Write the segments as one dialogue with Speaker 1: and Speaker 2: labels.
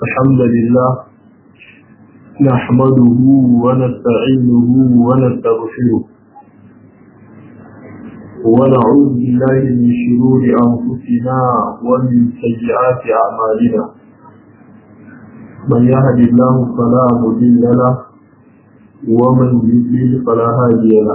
Speaker 1: الحمد لله نحمده ونستعينه ونستغفره ونعوذ بالله من شرور أنفسنا ومن سيئات أعمالنا من يهد الله فلا مضل له ومن يضلل فلا هادي له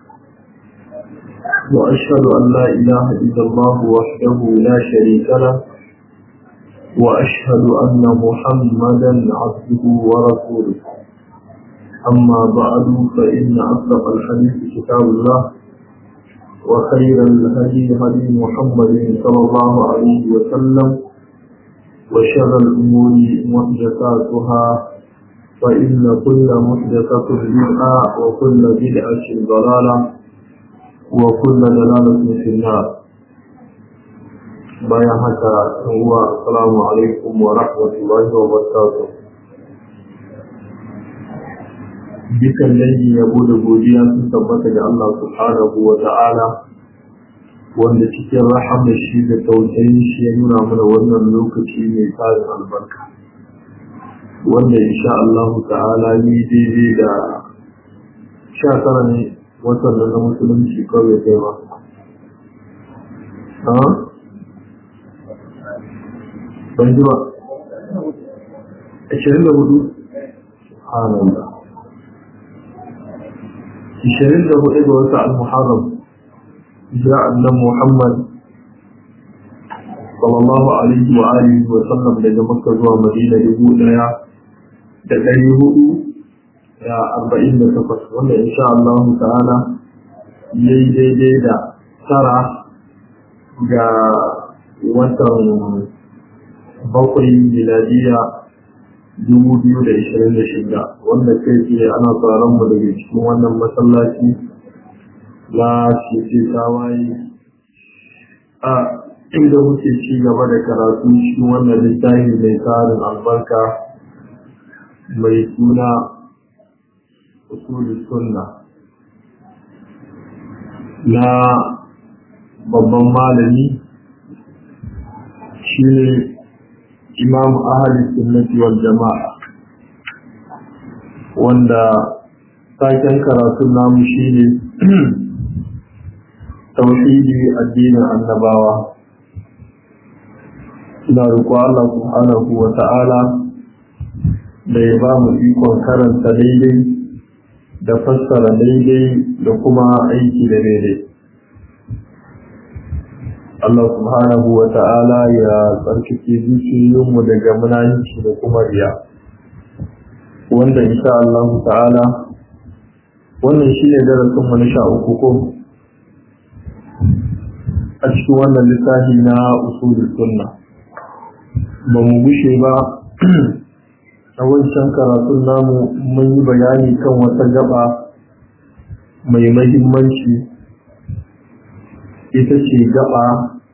Speaker 1: وأشهد أن لا إله إلا الله وحده لا شريك له وأشهد أن محمدا عبده ورسوله أما بعد فإن أصدق الحديث كتاب الله وخير الهدي هدي محمد صلى الله عليه وسلم وشر الأمور محدثاتها فإن كل محدثة بدعة وكل بدعة ضلالة وكل دلالة في النار bayan haka uwa assalamu alaikum wa rahmatullahi wa barakatuh dukan dangi yabo da godiya sun tabbata ga Allah subhanahu wa ta'ala wanda cikin rahamar shi da tausayin shi ya nuna mana wannan lokaci mai tsarin albarka wanda insha Allah ta'ala ni daidai da sha tara ne watan na musulunci kawai kai ba ban ji ba ashirin da hudu subhanallah ashirin da hudu ga wata al-muharram jira annan muhammad sallallahu alaihi wa alihi wa sallam daga makka zuwa madina dubu daya da ɗari hudu da arba'in da takwas wanda insha Allah ta'ala yayi daidai da tara ga watan bakwai miladiya dubu biyu da ishirin da shida wanda kai tsaye ana tsaron mu daga cikin wannan masallaci na fiye tawaye a inda muke ci gaba da karatu cikin wannan littafi mai tsarin albarka mai suna usulul sunna na babban malami shi ne imam ahli sunnati wal jama'a wanda taken karatun namu shine tauhidi addinin annabawa ina roƙo Allah subhanahu wa ta'ala da ya ba mu ikon karanta daidai da fassara daidai da kuma aiki da daidai Allah subhanahu wa ta'ala ya tsarkake zuciyoyinmu daga munanci da kuma riya wanda insha Allah ta'ala wannan shi ne darasinmu na sha uku ko a cikin wannan littafi na usulul sunna ba mu gushe ba a wancan karatun namu mun yi bayani kan wata gaba mai mahimmanci ita ce gaba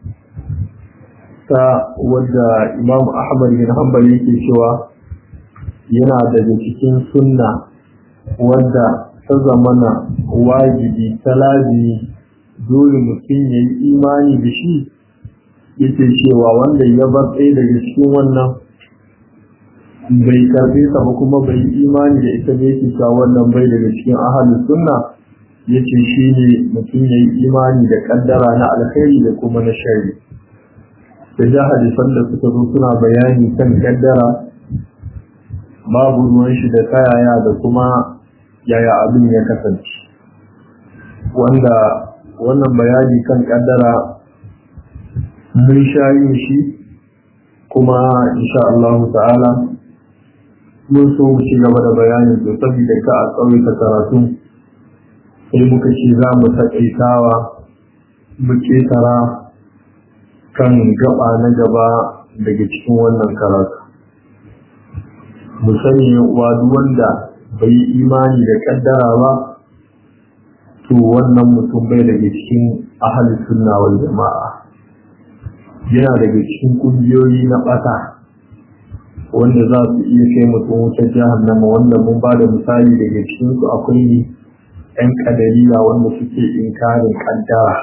Speaker 1: ta wadda imam ahmad bin hanbal yake cewa yana daga cikin sunna wadda ta zamana wajibi ta lazimi dole mutum ya yi imani da shi yake cewa wanda ya bar ɗaya daga cikin wannan bai karfe ta ba kuma bai imani da ita ne yake cewa wannan bai daga cikin ahalin sunna ya ce shi ne mutum ya yi imani da kaddara na alkhairi da kuma na shari da ja hadisan da suka zo suna bayani kan kaddara babu ruwan shi da kayaya da kuma yaya abin ya kasance wanda wannan bayani kan kaddara mun sha yin shi kuma insha Allah ta'ala mun so mu ci gaba da bayani to saboda ka a tsawaita karatu sai muka ce za mu taƙaitawa mu ƙetara kan gaba na gaba daga cikin wannan karatu mu sani uwa duk wanda bai yi imani da ƙaddara ba to wannan mutum bai daga cikin ahli sunna wal jama'a yana daga cikin ƙungiyoyi na ɓata wanda za su iya kai mutum wutar jahannama wanda mun ba da misali daga cikin su akwai 'yan kadariya wanda suke inkarin kaddara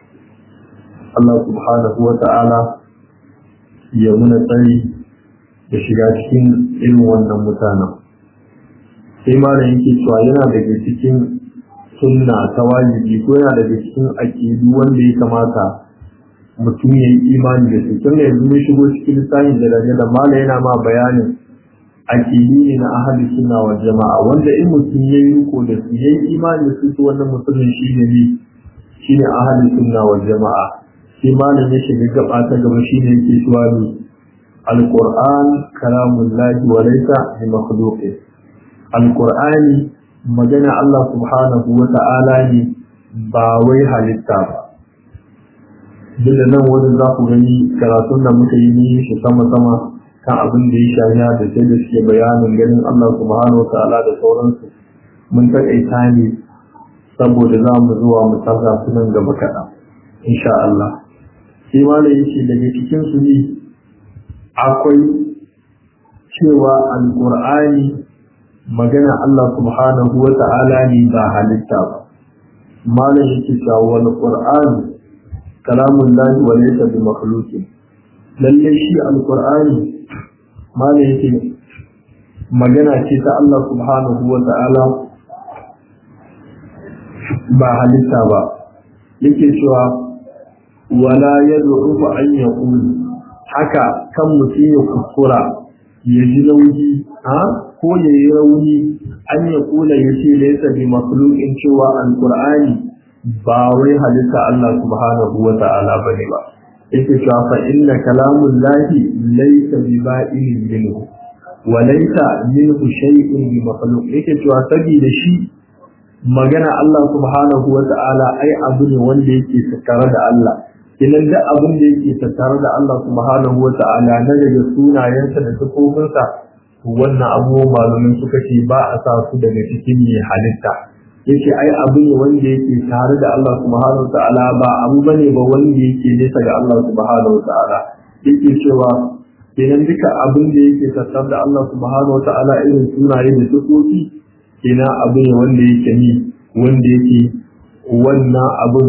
Speaker 1: Allah subhanahu wa ta'ala ya muna tsari da shiga cikin irin wannan mutanen sai malam yake cewa yana daga cikin sunna ta wajibi ko yana daga cikin aƙidu wanda ya kamata mutum ya yi imani da su tun da yanzu mun shigo cikin lissafin da daga da malam yana ma bayanin aƙidu ne na ahali suna wa jama'a wanda in mutum ya yi riko da su ya yi imani da su to wannan mutumin shi ne ne shi ne ahali suna wa jama'a sai malam ya shiga gaba ta gaba shi ne yake cewa ne alƙur'an kalamullahi wa laisa bi makhluqin alƙur'ani magana Allah subhanahu wa ta'ala ne ba wai halitta ba duk da nan wani za ku gani karatun da muka yi ni shi sama-sama kan abin da ya shaya da sai da suke bayanin ganin Allah subhanahu wa ta'ala da sauransu mun taƙaita ne saboda za mu zuwa mu tarza su nan gaba kaɗan insha Allah sai ma da yake daga cikin su ne akwai cewa alƙur'ani magana Allah subhanahu wa ta'ala ne ba halitta ba malam yake cewa wal qur'an kalamun lahi wa laysa bi makhluqin lalle shi alqur'ani malam yake magana ce ta Allah subhanahu wa ta'ala ba halitta ba yake cewa wala yad'u an yaqul haka kan mutum ya kuskura ya ji nauyi ha ko ya yi rauni an ya kula ya ce laisa bi makhluqin cewa alqur'ani ba wai halitta Allah subhanahu wa ta'ala bane ba yake cewa fa inna kalamun lahi laisa bi ba'in minhu wa laisa minhu shay'un bi makhluq yake cewa saboda shi magana Allah subhanahu wa ta'ala ai abu ne wanda yake tattare da Allah kinan da abin da yake tattare da Allah subhanahu wa ta'ala na daga sunayensa da sifofinsa wannan abubuwan malamin suka ce ba a sa su daga cikin mai halitta yake ai abu ne wanda yake tare da Allah subhanahu ta'ala ba abu bane ba wanda yake nesa ga Allah subhanahu ta'ala yake cewa kenan duka abin da yake tattare da Allah subhanahu ta'ala irin sunaye da sifofi kenan abu ne wanda yake ni wanda yake wannan abin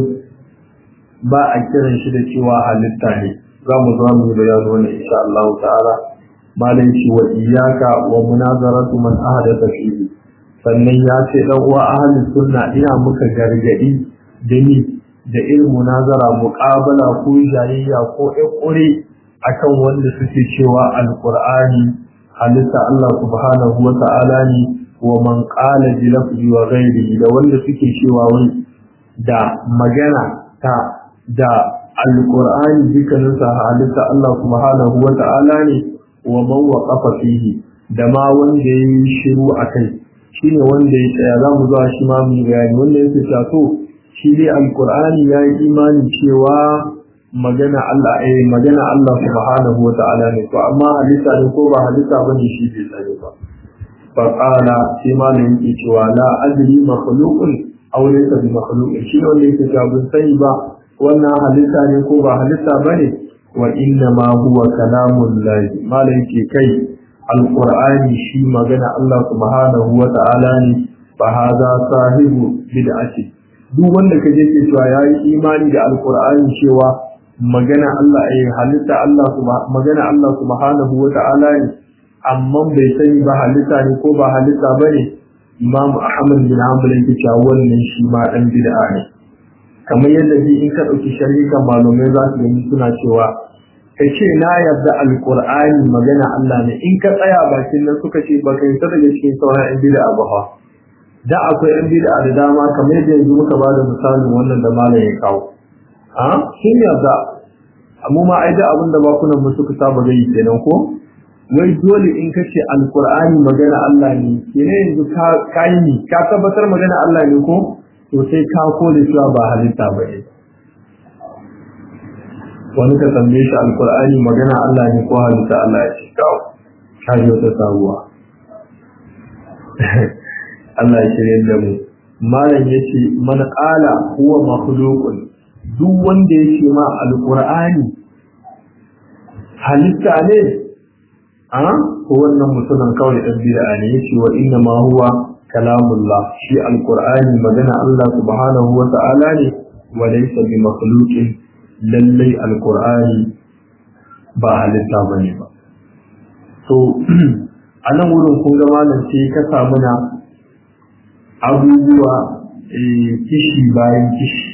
Speaker 1: ba a kiran shi da cewa halitta ne za mu zo mu bayani wannan insha Allah ta'ala malai ce wa iyaka wa munazaratu man ahdatha fihi sannan ya ce dan uwa ahli sunna ina muka gargadi da ni da irin munazara muqabala ko jayayya ko ƙure akan wanda suke cewa alqur'ani halitta Allah subhanahu wa ta'ala ne wa man qala bi lafzi wa ghairihi da wanda suke cewa wai da magana ta da alqur'ani dukkaninsa halitta Allah subhanahu wa ta'ala ne wa man waqafa fihi da ma wanda yayi shiru akai shine wanda ya tsaya za mu zuwa shi ma mu bayani wanda yake cewa to shi dai alqur'ani ya yi imani cewa magana Allah eh magana Allah subhanahu wata'ala ne to amma halitta ne ko ba halitta bane shi bai tsare ba fa qala shi ma ne yake cewa la adri makhluqun aw laysa bi makhluqin shi wanda yake cewa ban sani ba wannan halitta ne ko ba halitta bane wa inna ma huwa kalamun lahi malai ke kai alqur'ani shi magana Allah subhanahu wa ta'ala ne fa hada sahibu bid'ati duk wanda ka je ke cewa yayi imani da alqur'ani cewa magana Allah ai halitta Allah magana Allah subhanahu wa ta'ala ne amma bai sani ba halitta ne ko ba halitta bane Imam Ahmad bin Hanbal yake cewa wannan shi ma dan bid'a ne kamar yadda bi in ka ɗauki sharika malamai za su gani suna cewa ka ce na yarda alƙur'ani magana Allah ne in ka tsaya bakin nan suka ce baka yi daga cikin sauran yan bid'a ba fa da akwai yan bid'a da dama kamar yadda yanzu muka ba da misalin wannan da malam ya kawo a sun yarda amma ma ai da abin da bakunan mu suka saba gai kenan ko wai dole in ka ce alƙur'ani magana Allah ne kenan yanzu ka yi ni ka tabbatar magana Allah ne ko to sai ka kore cewa ba halitta ba ne wani ka tambaye shi alkur'ani magana Allah ne ko halitta Allah ya ce kawo ka yi wata sabuwa Allah ya shirya da mu malam ya ce man qala huwa makhluqun duk wanda ya ce ma alkur'ani halitta ne a ko wannan mutumin kawai dan bid'a ne yace wa inna ma huwa kalamullah shi alqur'ani magana Allah subhanahu wa ta'ala ne wa laysa bi makhluqin lallai alqur'ani ba halitta bane ba to a nan wurin kun ga malam sai ka samu na abubuwa kishi bayan kishi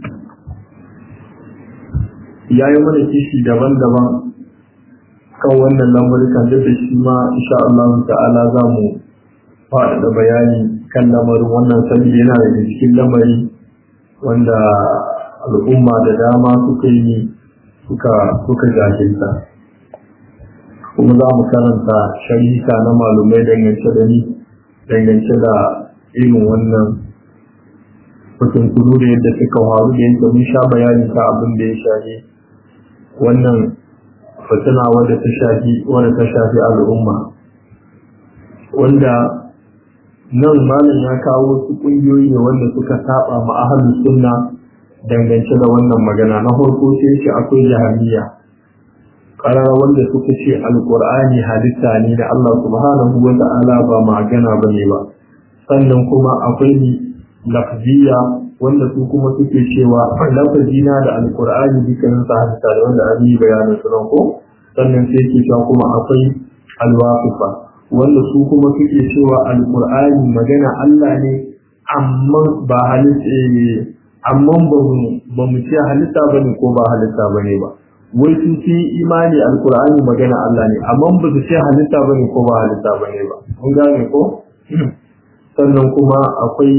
Speaker 1: ya yi mana kishi daban-daban kan wannan lamarikan da da shi ma insha Allah ta'ala za mu faɗaɗa bayani kan lamarin wannan sabi yana daga cikin lamari wanda al'umma da dama suka yi suka suka jahilta kuma za mu karanta sharika na malumai dangance da ni dangance da irin wannan kutunkuru da yadda suka faru da yadda mun sha bayani ta abin da ya shafi wannan fitina wadda ta shafi wadda ta shafi al'umma wanda nan malam ya kawo wasu ƙungiyoyi ne wanda suka saba ma ahlus sunna dangance da wannan magana na farko sai ce akwai jahiliya karara wanda suka ce alqur'ani halitta ne da Allah subhanahu wa ta'ala ba magana bane ba sannan kuma akwai lafziya wanda su kuma suke cewa lafazina da alqur'ani dukkanin sa halitta da wanda an yi bayanin su nan ko sannan sai ke cewa kuma akwai alwaqifa wanda su kuma suke cewa alqur'ani magana Allah ne amma ba halitta amma ba mu ce halitta bane ko ba halitta bane ba wai sun ci imani alqur'ani magana Allah ne amma ba su ce halitta bane ko ba halitta bane ba mun gane ko sannan kuma akwai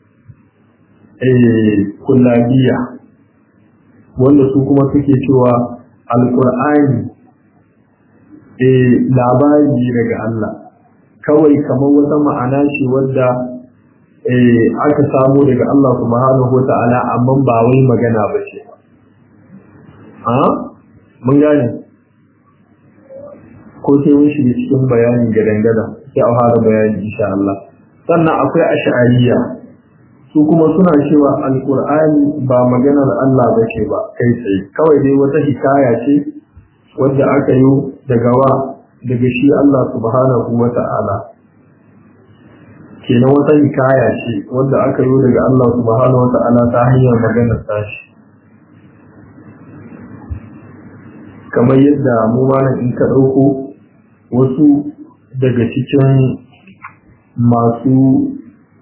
Speaker 1: eh kullabiya wanda su kuma suke cewa alqur'ani eh labari daga Allah kawai kamar wata ma'ana ce wadda aka samu daga Allah subhanahu wa ta'ala amma ba wai magana ba ce ha mun gane ko sai mun shiga cikin bayani gadan-gada sai a fara bayani insha Allah sannan akwai ash'ariya su kuma suna cewa alqur'ani ba maganar Allah ba ce ba kai tsaye kawai dai wata hikaya ce wadda aka yi daga wa daga shi Allah subhanahu wa ta'ala kenan wata hikaya ce wadda aka yi daga Allah subhanahu wa ta'ala ta hanyar maganar tashi kamar yadda mu malam in ka ɗauko wasu daga cikin masu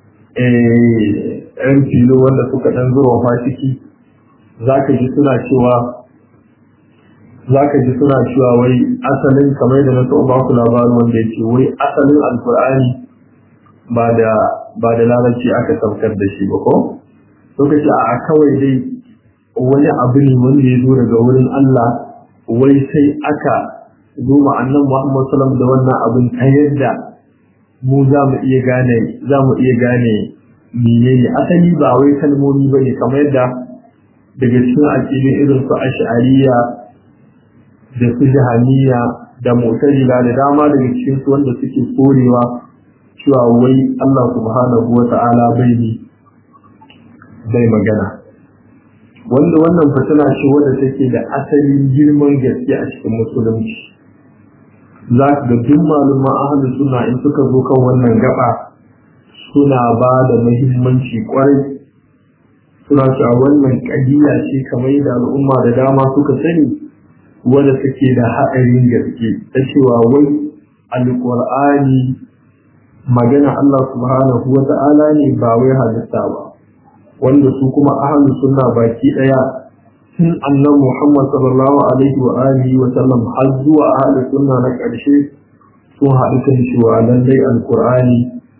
Speaker 1: ‘yan filo wanda suka ɗan zuwa fasiki za ka ji suna cewa za ka ji suna cewa wai asalin kamar da na taɓa baku labarin wanda ya ce wai asalin alkur'ani ba da ba da larabci aka saukar da shi ba ko suka ce a kawai dai wani abu ne wanda ya zo daga wurin Allah wai sai aka zo ma annan Muhammad sallam da wannan abin ta yadda mu za mu iya gane za mu iya gane menene asali ba wai kalmomi bane kamar yadda daga cikin aƙidin irin su ash'ariya da su jahaniya da mu'tazila da dama daga cikin su wanda suke korewa cewa wai Allah subhanahu wa ta'ala bai ne bai magana wanda wannan fitina ce wadda take da asalin girman gaske a cikin musulunci za ka ga duk maluma ahalin suna in suka zo kan wannan gaba suna ba da muhimmanci kwarai suna cewa wannan kadiya ce kamar da al'umma da dama suka sani wadda take da haɗarin gaske ta cewa wai alƙur'ani magana Allah subhanahu wa ta'ala ne ba wai halitta ba wanda su kuma ahlu sunna baki daya tun annan Muhammad sallallahu alaihi wa alihi wa sallam har zuwa ahlu sunna na ƙarshe sun haɗu kan cewa lallai alqur'ani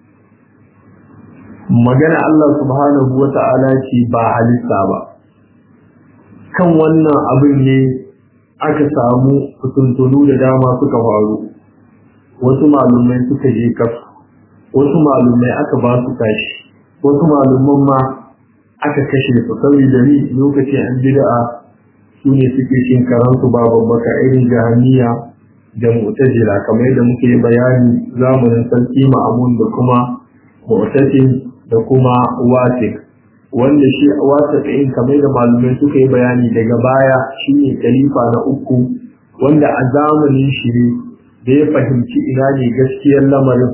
Speaker 1: magana Allah subhanahu wa ta'ala ce ba halitta ba kan wannan abin ne aka samu fituntunu da dama suka faru wasu malumai suka je kafu wasu malumai aka ba su tashi wasu malumman ma aka kashe su saboda ni lokacin an bid'a su ne suke cin karansu ba babbaka irin jahaniya da mu'tazila kamar yadda muke bayani zamanin sarki ma'amun da kuma mu'tasim da kuma wasik wanda shi wasik ɗin kamar da malumai suka yi bayani daga baya shine khalifa na uku wanda a zamanin shi ne da ya fahimci ina ne gaskiyar lamarin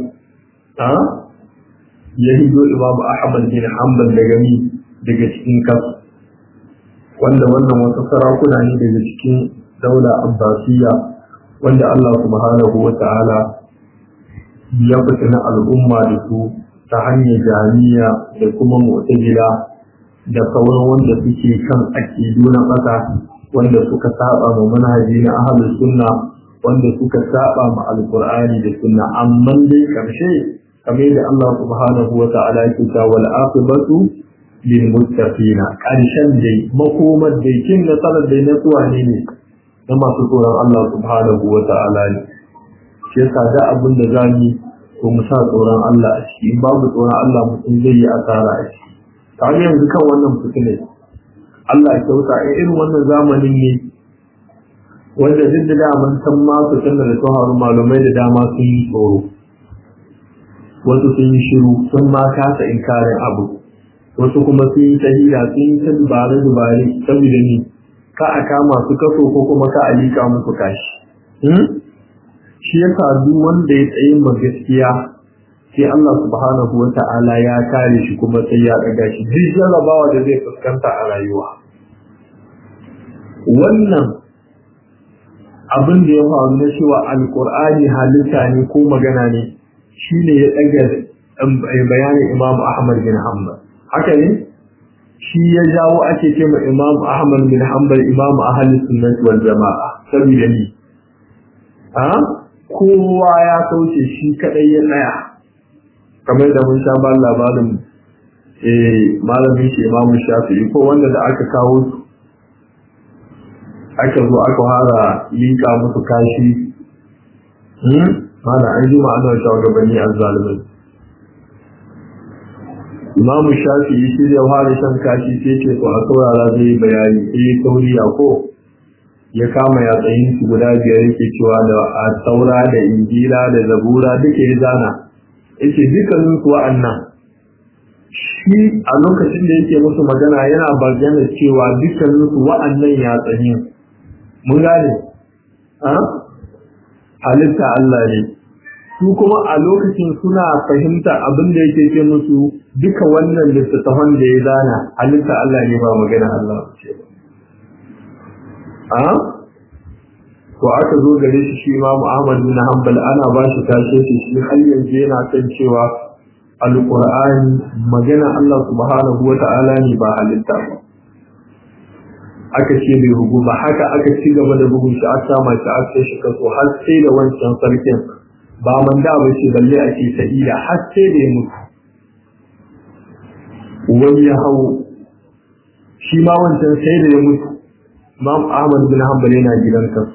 Speaker 1: ya hido imamu ahmad bin hanbal daga ni daga cikin kasu wanda wannan wasu sarakuna ne daga cikin daula abbasiya wanda Allah subhanahu wa ta'ala ya fitina al'umma da su ta hanyar jami'a da kuma mu'tazila da sauran wanda suke kan aƙidu na ƙasa wanda suka saba ma manhaji na ahlus sunna wanda suka saba ma alqur'ani da sunna amma dai karshe kamar da Allah subhanahu wa ta'ala yake cewa wal aqibatu lil muttaqina karshen dai makomar dai kin nasarar dai na tsuwa ne ne na masu tsoron Allah subhanahu wa ta'ala ne shi yasa da abin da zamu ko mu sa tsoron Allah a ciki in babu tsoron Allah mutum zai yi asara a ciki kamar yanzu kan wannan fitinai Allah ya kyauta a irin wannan zamanin ne wanda duk da daman san ma fitinar da tsohon malumai da dama sun yi tsoro wasu sun yi shiru sun ma kasa inkarin abu wasu kuma sun yi tahila sun yi ta dubare dubare saboda ni ka a kama su kaso ko kuma ka a lika musu kashi shi yasa duk wanda ya tsaye ma gaskiya sai Allah subhanahu wa ta'ala ya kare shi kuma sai ya ɗaga shi duk jarrabawa da zai fuskanta a rayuwa wannan abin da ya faru na cewa alkur'ani halitta ne ko magana ne shine ya ɗaga bayanin imam ahmad bin hanbal haka ne shi ya jawo ake ce ma imam ahmad bin hanbal imam ahli sunnah wal jama'a saboda ni a kowa ya kauce shi kadai ya tsaya kamar da mun sha ba labarin eh malamin shi imamu shafi'i ko wanda da aka kawo su aka zo aka fara linka musu kashi hmm mana an ji ma'anar shugabanni azzalimai imamu shafi'i shi da fara shan kashi sai ce to a saurara zai bayani sai tauriya ko ya kama yatsayin su guda biyar yake cewa da a taura da injila da zabura duka ya zana yace dukkanin su wa'annan shi a lokacin da yake musu magana yana bayyana cewa dukkanin su wa'annan ya tsani mun gane a halitta Allah ne su kuma a lokacin suna fahimta abin da yake ce musu duka wannan littattafan da ya zana halitta Allah ne ba magana Allah ce a to aka zo gare shi shi Imam Ahmad bin Hanbal ana ba shi tashe shi shi har yanzu yana kan cewa Al-Qur'ani magana Allah subhanahu wa ta'ala ne ba halitta ba aka ce bai rugu ba haka aka ci gaba da bugun shi aka sama shi aka shi kaso har sai da wancan sarkin ba man da ba ce balle a ce sa'ida har sai da ya mutu wani ya hau shi ma wancan sai da ya mutu Imam Ahmad bin Hanbal yana gidan kasu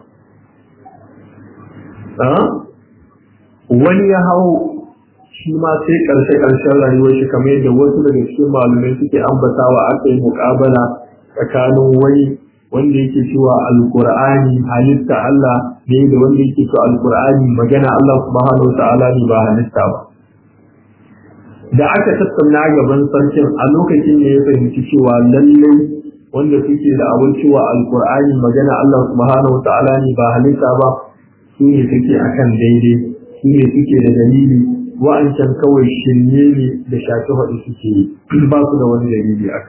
Speaker 1: wani ya hau shi ma sai ƙarshe-ƙarshen rayuwar shi kamar yadda wasu daga cikin malumai suke ambatawa aka yi muƙabala tsakanin wani wanda yake cewa alƙur'ani halitta Allah ne da wanda yake cewa alƙur'ani magana Allah subhanahu ta'ala ne ba halitta ba da aka tattauna gaban sarkin a lokacin ne ya fahimci cewa lallai wanda suke da abin cewa alƙur'ani magana Allah subhanahu ta'ala ne ba halitta ba su ne suke akan daidai su ne suke da dalili wa'ancan kawai shirye ne da shafi haɗu suke yi ba su da wani dalili aka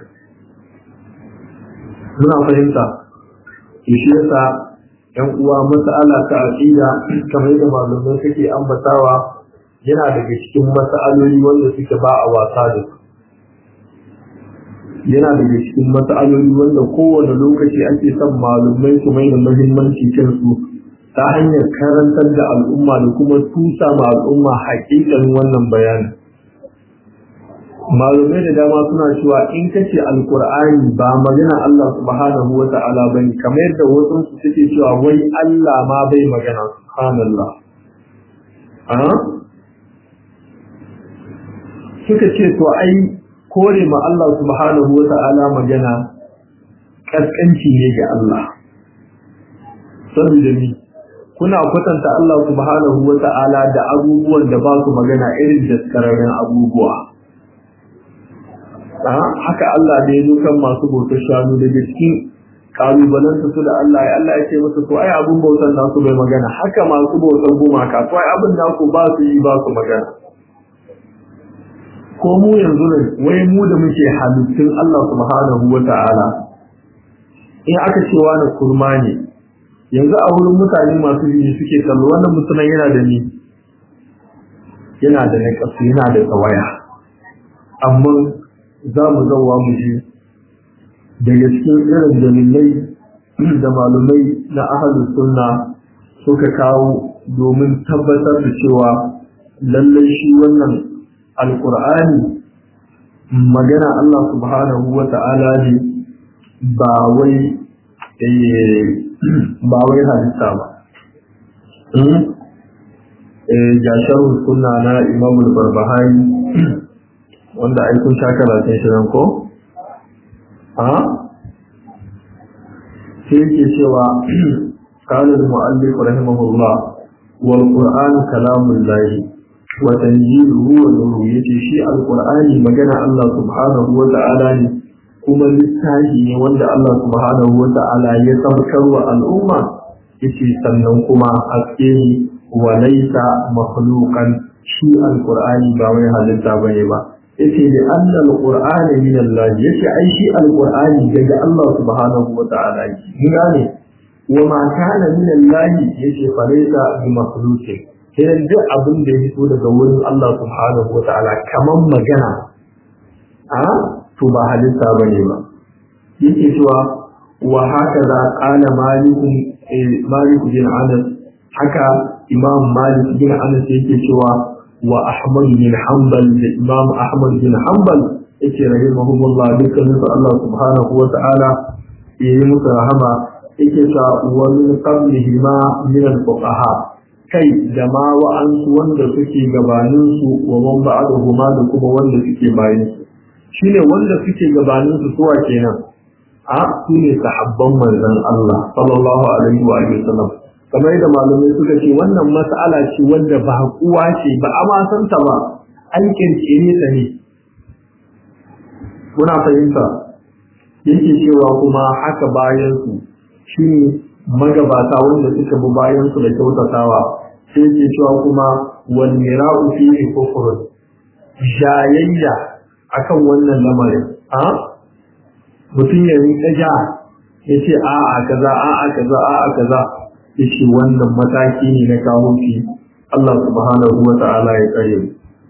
Speaker 1: muna fahimta shi yasa yan uwa mas'ala ta aqida kamar yadda malamai suke ambatawa yana daga cikin mas'aloli wanda suke ba a wasa da su yana daga cikin mas'aloli wanda kowane lokaci ake son malumai su mai da muhimmanci kansu ta hanyar karantar da al'umma da kuma tusa ma al'umma haƙiƙan wannan bayanin. Malumai da dama suna cewa in kace alkur'ani ba magana Allah subhanahu wa ta'ala bane kamar yadda wasu su suke cewa wai Allah ma bai magana subhanallah. Suka ce to ai kore ma Allah subhanahu wa ta'ala magana kaskanci ne ga Allah. Saboda ni kuna kwatanta Allah subhanahu wa ta'ala da abubuwan da ba su magana irin daskararren abubuwa. Haka Allah da ya zo kan masu bautar shanu da cikin kalubalansu su da Allah ya Allah ya ce musu to ai abun bautar nasu bai magana haka masu bautar gumaka to ai abin naku ba su yi ba su magana. Ko mu yanzu ne wai mu da muke halittun Allah subhanahu wa ta'ala in aka ce wani kurma ne yanzu a wurin mutane masu jini suke kallo wannan mutumin yana da ni yana da naƙasu yana da tsawaya amma za mu zauwa mu ji daga cikin irin dalilai da malumai na ahalus sunna suka kawo domin tabbatar da cewa lallai shi wannan alkur'ani magana Allah subhanahu wa ta'ala ne ba wai ba wai halitta ba jasharun sunna na imamul barbahari wanda aikun sha karatun shi nan ko? ha? sai yake cewa kalin mu'allif rahimahullah wal qur'an kalamun lahi wa tanjiluhu wa nuru yace shi alqur'ani magana Allah subhanahu wa ta'ala ne kuma littafi ne wanda Allah subhanahu wa ta'ala ya saukar wa al'umma yace sannan kuma haske ne wa laysa makhluqan shi alqur'ani ba wai halitta bane ba yace da anna alqur'ana min Allah yace ai shi alqur'ani daga Allah subhanahu wa ta'ala mun gane wa ma kana min Allah yace fa laysa bi makhluqin sai duk abin da ya fito daga wurin Allah subhanahu wa ta'ala kaman magana a to ba halitta bane ba yake cewa wa haka za qala malikun malik bin anas haka imam malik bin anas yake cewa wa ahmad bin hanbal da imam ahmad bin hanbal yake rahimahumullah dukkanin su Allah subhanahu wa ta'ala yayi musu rahama yake cewa wa min qablihi ma min al-fuqaha kai da ma wa'ansu wanda suke gabanin su wa man ba'dahu ma da kuma wanda suke bayan su shine wanda suke gabanin su suwa kenan a su ne sahabban manzon Allah sallallahu alaihi wa sallam kamar yadda malamai suka ce wannan mas'ala ce wanda ba kuwa ce ba a ma san ta ba an kirkire ta ne kuna fahimta yake cewa kuma haka bayan su shine magabata wanda suka bi bayan su da kyautatawa sai yake cewa kuma wal mira'u fihi kufrun jayayya akan wannan lamarin a mutum ya rinka ja ya ce a a kaza a a kaza a a kaza ya ce wannan mataki ne na kawo shi Allah subhanahu wa ta'ala ya tsare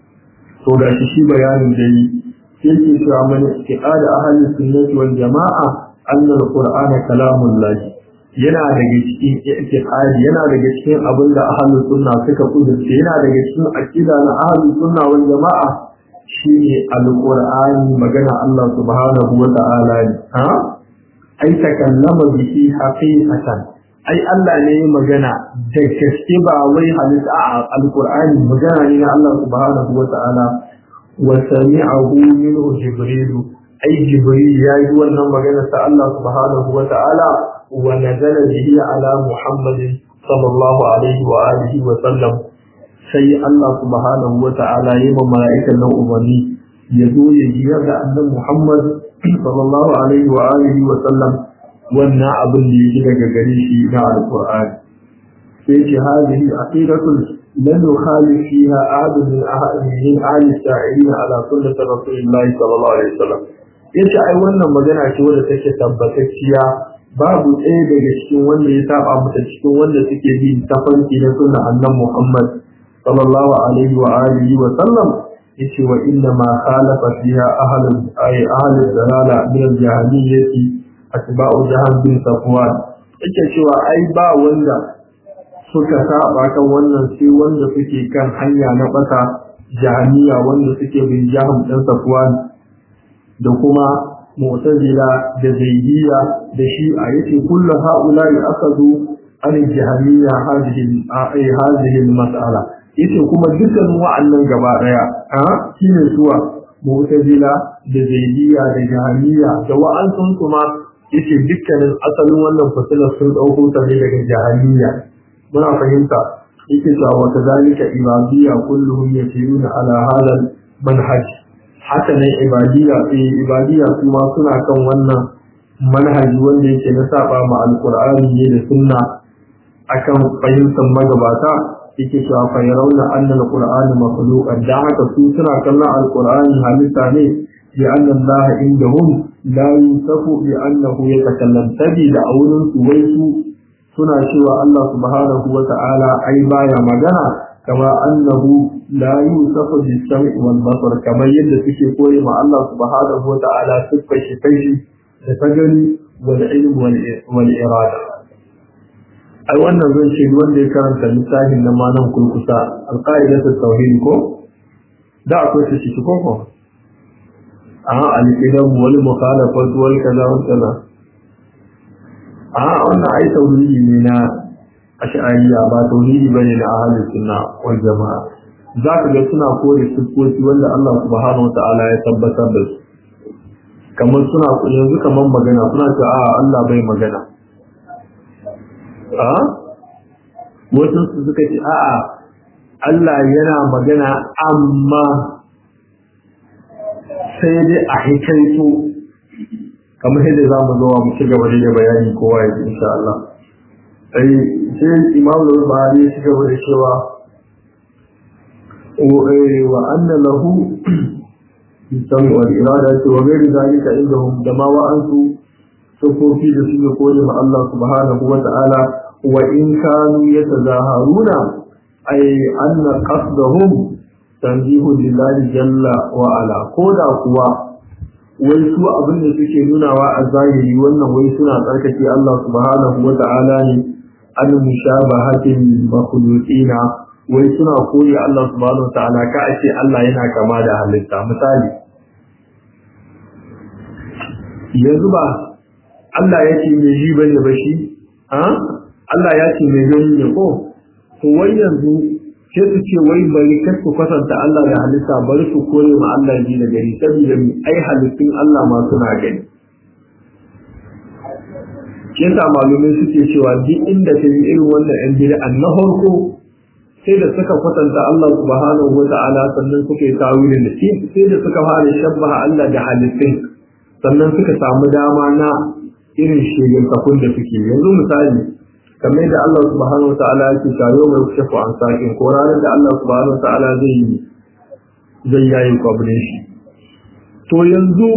Speaker 1: to ga shi shi bayanin da yi sai ke cewa mana iqada ahli sunnati wal jama'a anna al-qur'ana kalamul lahi yana daga cikin i'tiqadi yana daga cikin abin da ahlus sunna suka kudurce yana daga cikin aqida na ahlus sunna wal jama'a shine alqur'ani magana Allah subhanahu wa ta'ala ne ha ai takallama bihi haqiqatan ai Allah ne magana da gaske ba wai halitta a alqur'ani magana ne na Allah subhanahu wa ta'ala wa sami'ahu minhu jibril ai jibril ya yi wannan magana ta Allah subhanahu wa ta'ala wa nazala bihi ala muhammadin sallallahu alaihi wa alihi wa sallam sai Allah subhanahu wa ta'ala yi ma mala'ikan nan umarni ya zo ya jiyar da annan Muhammad sallallahu alaihi wa alihi wa sallam wannan abin da yake daga gare shi na alqur'ani sai ce hadhihi aqidatul lan yukhalif fiha ahad min ahad min ahli sa'ilin ala sunnati rasulillahi sallallahu alaihi wa sallam yace ai wannan magana ce wadda take tabbatacciya babu ɗaya daga cikin wanda ya saba mata cikin wanda suke bi tafanki na sunna annan Muhammad sallallahu alaihi wa alihi wa sallam yace wa inna ma khalafa fiha ahlul ay ahlul dalala min al-jahiliyyati atba'u jahan bin safwan yake cewa ai ba wanda suka saba kan wannan sai wanda suke kan hanya na bata jahiliya wanda suke bin jahan dan safwan da kuma mu'tazila da zaidiyya da shi'a yace kullu ha'ula'i akadu an jahiliya hadhihi ay hadhihi al-mas'ala yace kuma dukkan wa'annan gaba daya a shine suwa mu'tazila da zaidiyya da jahiliya da wa'ansun kuma yace dukkanin asalin wannan fasilar sun dauko ta ne daga jahiliya muna fahimta yake cewa wa kadhalika ibadiyya kulluhum yasiruna ala hadha manhaj haka ne ibadiyya eh ibadiyya kuma suna kan wannan manhaji wanda yake na saba ma alqur'ani ne da sunna akan fahimtar magabata yake cewa fa yarawna anna alqur'ana makhluqan da haka su suna kallon alqur'ani halitta ne bi anna Allah indahum la yusafu bi annahu yatakallam tabi da aurin su wai su suna cewa Allah subhanahu wa ta'ala ai baya magana kama annahu la yusafu bis-sam'i wal basar kamar yadda suke koyi ma Allah subhanahu wa ta'ala siffar shi kai da ta gani wal ilm wal irada ai wannan zan ce wanda ya karanta littafin na manan kurkusa alqaidatu tauhid ko da akwai shi shi ko ko a al-qidam wal mukhalafat wal kaza wal kaza a wannan ai tauhidi ne na ash'ariya ba tauhidi bane na ahlus sunna wal jamaa zaka ga suna kore siffofi wanda Allah subhanahu wa ta'ala ya tabbatar da su kamar suna yanzu kamar magana suna cewa a Allah bai magana a wasu su suka ce a'a Allah yana magana amma sai dai a hikaito kamar yadda za mu zo mu ci gaba da bayani kowa ya insha Allah sai sai Imam Al-Bukhari ya ci gaba da cewa wa anna lahu بالسمع والإرادة وغير ذلك عندهم دما وأنتم سفوفي لسنة قول مع الله سبحانه وتعالى وإن كانوا يتظاهرون أي أن قصدهم تنزيه لله جل وعلا كودا قوى wai su abin da suke nunawa a zahiri wannan wai suna tsarkake Allah subhanahu wa ta'ala ne an mushabahatin makhluqina wai suna koyi Allah subhanahu wa ta'ala ka ce Allah yana kama da halitta misali yanzu ba Allah ya ce mai ji bane ba shi ha Allah ya ce mai gani ne ko to wai yanzu sai su ce wai bari kar su kwatanta Allah da halitta bari su kore ma Allah ji da gari saboda mu ai halittun Allah ma suna gani yasa malumai suke cewa duk inda ta yi irin wannan yan bid'a na farko sai da suka kwatanta Allah subhanahu wa ta'ala sannan suka yi tawilin da shi sai da suka fara shabbaha Allah da halittun sannan suka samu dama na irin shegantakun da suke yanzu misali kamar da Allah subhanahu wa ta'ala yake tayo mai kushafu an sakin ko ranar da Allah subhanahu wa ta'ala zai yi zai yayi kwabrin shi to yanzu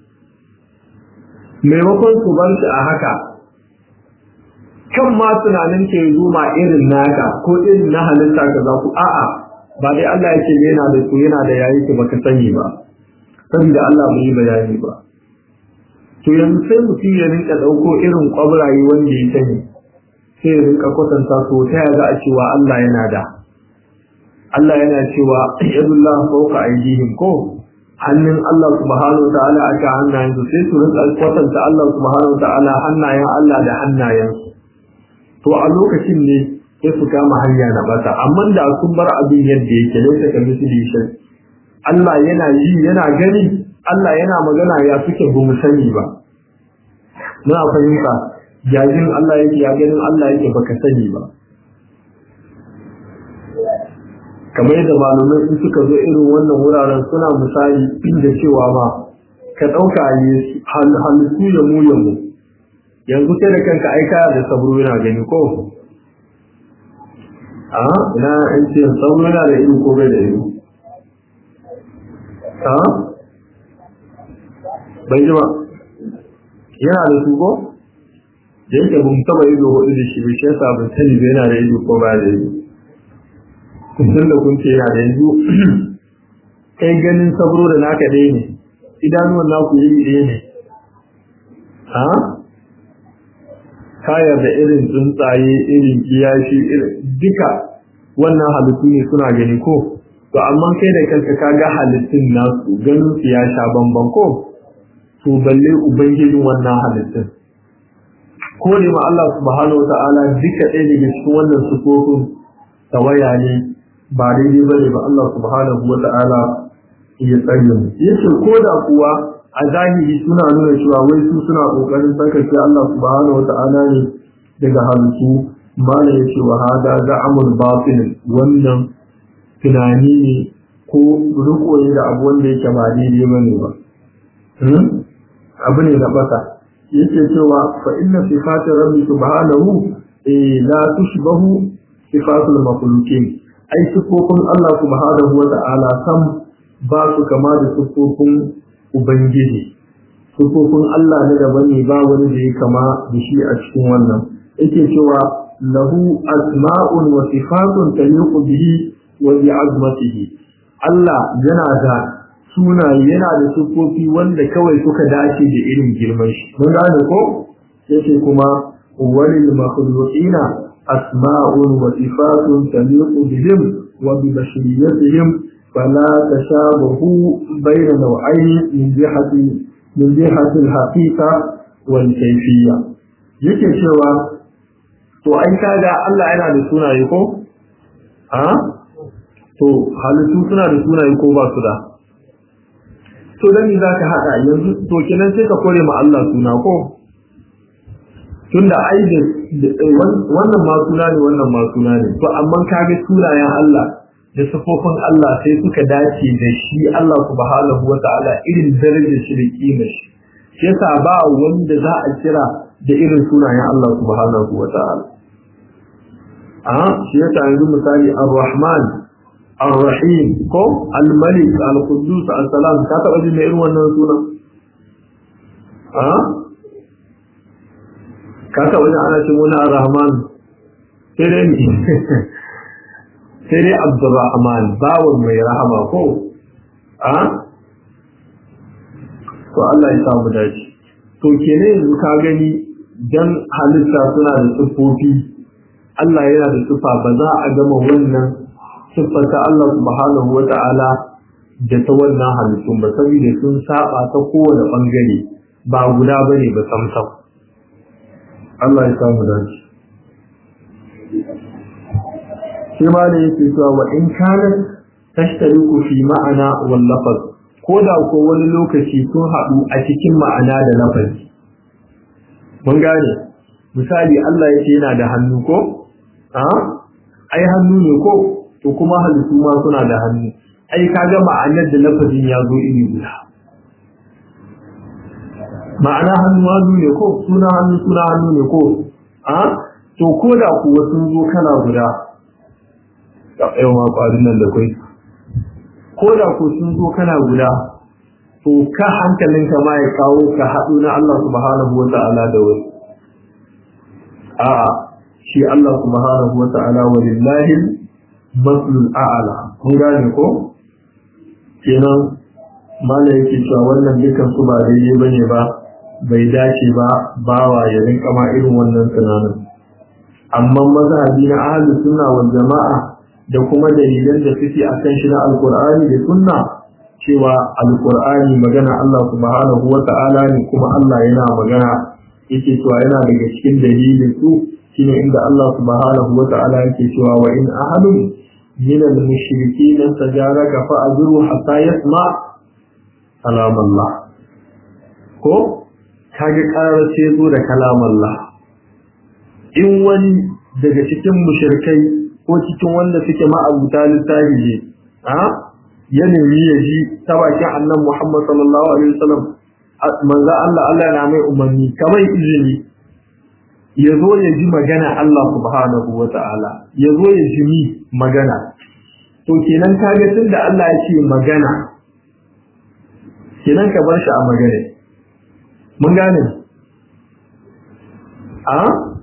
Speaker 1: maimakon su bar shi a haka kan ma tunanin ke zuma irin naka ko irin na halitta ka za ku a'a ba dai Allah yake yana da su yana da yayi ki baka sani ba saboda Allah bai yi bayani ba to yanzu sai mutum ya rinka dauko irin kwabraye wanda ya sani sai ya rinka kwatanta to ta ya za a cewa Allah yana da Allah yana cewa yadullah fawqa aydihim ko hannun Allah subhanahu wa ta'ala aka hannayen su sai su rinka kwatanta Allah subhanahu wa ta'ala hannayen Allah da hannayen to a lokacin ne sai su kama hanya na bata amma da sun bar abin yadda yake laisa ka misali shi Allah yana yi yana gani Allah yana magana ya suke ba mu sani ba muna fahimta jajin Allah yake ya ganin Allah yake baka sani ba kamar yadda malumai in suka zo irin wannan wuraren suna misali da cewa ma ka ɗauka yi halittu ya mu ya mu yanzu sai da kanka aika da sabro yana gani ko a ina in ce sabro yana da ido ko bai da ido a bai ji ba yana da su ko da yake bin taba ido hudu da shi bai shi yasa ban sani bai yana da ido ko ba da ido kun da kun ce yana da yanzu kai ganin sabro da naka ɗaya ne idanuwan naku iri ɗaya ne ha kayar da irin tsuntsaye irin kiyashi irin duka wannan halittu ne suna gani ko to amma kai da kanka ka ga halittun nasu ganin su ya sha bamban ko to balle ubangijin wannan halittun ko ne ma Allah subhanahu wa ta'ala duka ɗaya daga cikin wannan sufofin tawaya ne ba daidai bane ba Allah subhanahu wa ta'ala ya tsare mu yace ko da kuwa a zahiri suna nuna cewa wai su suna kokarin tsarkake Allah subhanahu wa ta'ala ne daga halittu mala yace wa hada za'amul batil wannan tunani ne ko riko ne da abu wanda yake ba daidai bane ba abu ne na baka yake cewa fa inna sifatir rabbi subhanahu la tushbahu sifatul makhluqin ai sifofin Allah subhanahu wa ta'ala sam ba su kama da sifofin ubangiji sifofin Allah ne daban ne ba wani da ya kama da shi a cikin wannan yake cewa lahu asma'un wa sifatun taliqu bihi wa bi azmatihi Allah yana da sunaye yana da sufofi wanda kawai suka dace da irin girman shi mun gane ko yake kuma walil makhluqina asma'un wa sifatun taliqu bihim wa bi bashariyatihim fala tashabahu bayna naw'ayn min jihati min jihati al-haqiqa wal kayfiyya yake cewa to ai kaga Allah yana da sunaye ko ha to halittu suna da sunaye ko ba su da to dan me zaka hada yanzu to kenan sai ka kore ma Allah suna ko tunda ai da wannan ma suna ne wannan ma suna ne to amma kaga sunayen Allah da sifofin Allah sai suka dace da shi Allah subhanahu wata'ala irin darajar shi da kimar shi shi yasa ba wanda za a kira da irin sunayen Allah subhanahu wata'ala a shi yasa yanzu misali ar-rahman ar-rahim ko al-malik al-quddus al-salam ka taba jin irin wannan sunan a ka taba jin ana ce wani ar-rahman sai dai ni sai dai abdurrahman bawon mai rahama ko a to Allah ya samu dace to kenan yanzu ka gani dan halitta suna da siffofi Allah yana da siffa ba za a gama wannan siffar ta Allah subhanahu wa ta'ala da ta wannan halittun ba saboda sun saba ta kowane bangare ba guda bane ba samsam Allah ya samu dace shi ma da yake cewa wa in kana tashtariku fi ma'ana wal lafaz ko da ko wani lokaci sun haɗu a cikin ma'ana da lafazi mun gane misali Allah yake yana da hannu ko a ai hannu ne ko to kuma halittu ma suna da hannu ai kaga ma'anar da lafazin ya zo iri guda ma'ana hannu hannu ne ko suna hannu suna hannu ne ko a to ko da kuwa sun zo kana guda yau ma ƙwarin nan da kai ko da ku sun zo kana guda to ka hankalinka ma ya kawo ka haɗu na Allah subhanahu wa ta'ala da wani a'a shi Allah subhanahu wa ta'ala wa lillahi maslul a'ala kun gane ko kenan mala yake cewa wannan dukan su ba daidai bane ba bai dace ba bawa ya rinka ma irin wannan tunanin amma mazhabi na ahlus sunna wal jama'a da kuma dalilan da suke a kan shi na alkur'ani da sunna cewa alkur'ani magana Allah subhanahu wa ta'ala ne kuma Allah yana magana yake cewa yana daga cikin dalilin su shine inda Allah subhanahu wa ta'ala yake cewa wa in ahadun min al-mushrikeen tajaraka fa ajru hatta yasma kalam Allah ko kage karar ce zo da kalam Allah in wani daga cikin mushrikai ko cikin wanda suke ma'abuta littafi ne a ya nemi ya ji ta bakin annan Muhammad sallallahu alaihi wasallam manzo Allah Allah yana mai umarni kamar izini ya zo ya ji magana Allah subhanahu wa ta'ala ya zo ya ji mi magana to kenan kaga tunda Allah ya ce magana kenan ka bar shi a magana mun gane a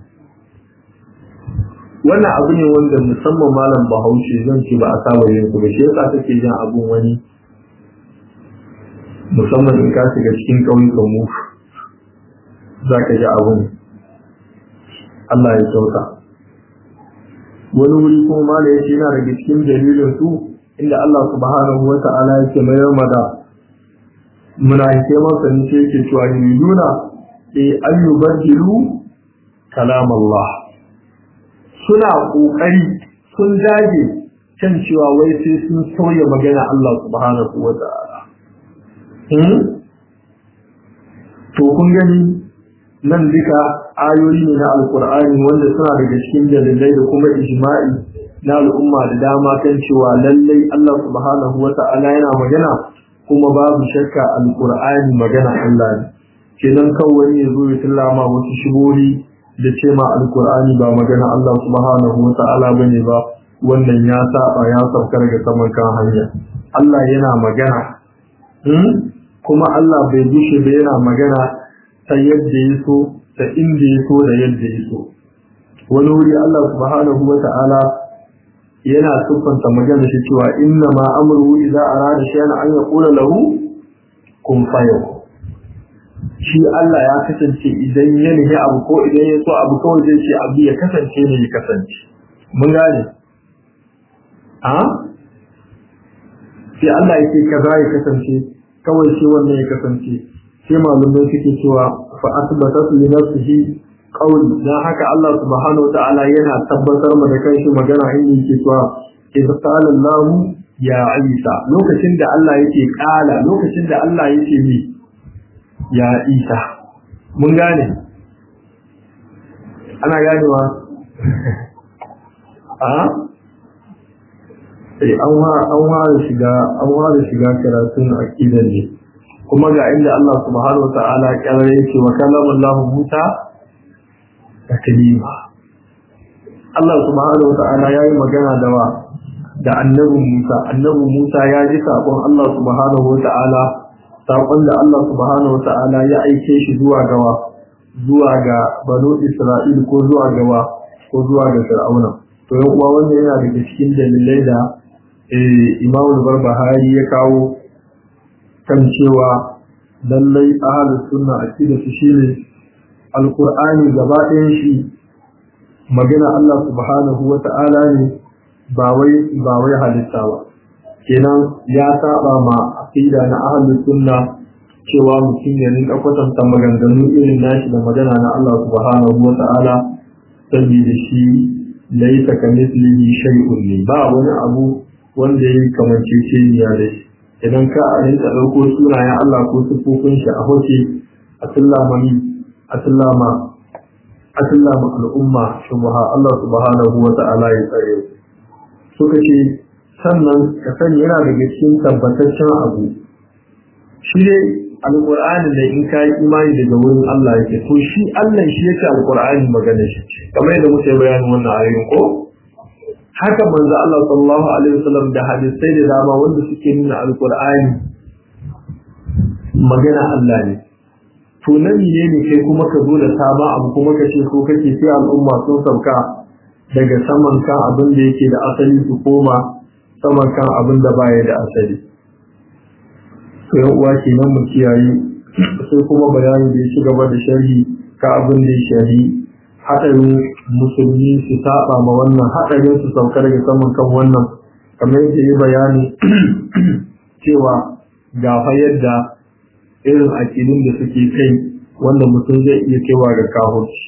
Speaker 1: wannan abu ne wanda musamman malam bahaushe zan ce ba a saba yin su ba shi yasa kake jin abun wani musamman in ka shiga cikin ƙauyukan mu za ka ji abun Allah ya sauka wani wuri kuma malam ya ce yana daga cikin dalilin su inda Allah subhanahu wa ta'ala yake mayar mada munafike masa ne ce yake cewa yuriduna eh ayyubadilu kalam Allah suna ƙoƙari sun dage kan cewa wai sai sun sauya magana Allah subhanahu wa ta'ala. To kun gani nan duka ayoyi ne na Alƙur'ani wanda suna daga cikin dalilai da kuma ijma'i na al'umma da dama kan cewa lallai Allah subhanahu wa ta'ala yana magana kuma babu shakka Alƙur'ani magana Allah ne. Kenan kawai ya zo ya tallama wasu shigori da ce ma alkur'ani ba magana Allah subhanahu wa ta'ala bane ba wannan ya saba ya saukar ga saman kan hanya Allah yana magana kuma Allah bai bushe ba yana magana ta yadda ya so ta inda ya so da yadda ya so wani wuri Allah subhanahu wa ta'ala yana siffanta magana shi cewa inna ma amruhu idza arada shay'an an yaqula lahu kun fayakun shi Allah ya kasance idan ya nufi abu ko idan ya so abu kawai zai ce abu ya kasance ne ya kasance mun gane a sai Allah yake kaza ya kasance kawai shi wannan ya kasance sai malumai suke cewa fa asbatat li nafsihi qawli dan haka Allah subhanahu wa ta'ala yana tabbatar ma da kanshi magana in yake cewa idza qala Allah ya Isa lokacin da Allah yake kala lokacin da Allah yake ni ya isa mun gane ana ganewa a eh an ware shiga an ware shiga karatun aqidar ne kuma ga inda Allah subhanahu wa ta'ala kyar yake wa kallama Allah Musa taklima Allah subhanahu wa ta'ala yayi magana da wa da annabi Musa annabi Musa ya ji sabon Allah subhanahu wa ta'ala saƙon da Allah subhanahu wa ta'ala ya aike shi zuwa gawa zuwa ga banu Isra'il ko zuwa gawa ko zuwa ga Fir'auna to yan uwa wannan yana daga cikin dalilai da Imam Barbahari ya kawo kan cewa lallai ahlus sunna aqida su shine alqur'ani gaba ɗayan shi magana Allah subhanahu wa ta'ala ne ba wai ba wai halitta ba kenan ya saba ma aqida na ahlus sunna cewa mutum ya rinka kwatanta maganganu irin nashi da magana na Allah subhanahu wa ta'ala saboda shi laisa ka mislihi shay'un ne ba wani abu wanda ya kamance ce ya da shi idan ka a rinka ɗauko sunayen Allah ko sifofin shi a hoce a sallama ni a sallama a sallama al'umma shubha Allah subhanahu wa ta'ala ya tsare suka ce sannan ka sani yana daga cikin tabbataccen abu shi dai alƙur'ani da in ka yi imani daga wurin Allah yake to shi Allah shi yake alƙur'ani magana shi kamar yadda muke bayanin wannan ayoyin ko haka manzo Allah sallallahu alaihi wasallam da hadisai da dama wanda suke nuna alƙur'ani magana Allah ne to nan ne ne kai kuma ka zo da saba abu kuma ka ce ko kake sai al'umma sun sauka daga saman kan abin da yake da asali su koma saman kan abin da baya da asali to yan uwa kenan mu kiyaye sai kuma bayani da ya ci gaba da sharhi ka abin da ya sharhi hadarin musulmi su saba ma wannan hadarin su sauka daga saman kan wannan kamar yadda ya bayani cewa ga fa yadda irin aƙidun da suke kai wanda mutum zai iya kaiwa ga kahurci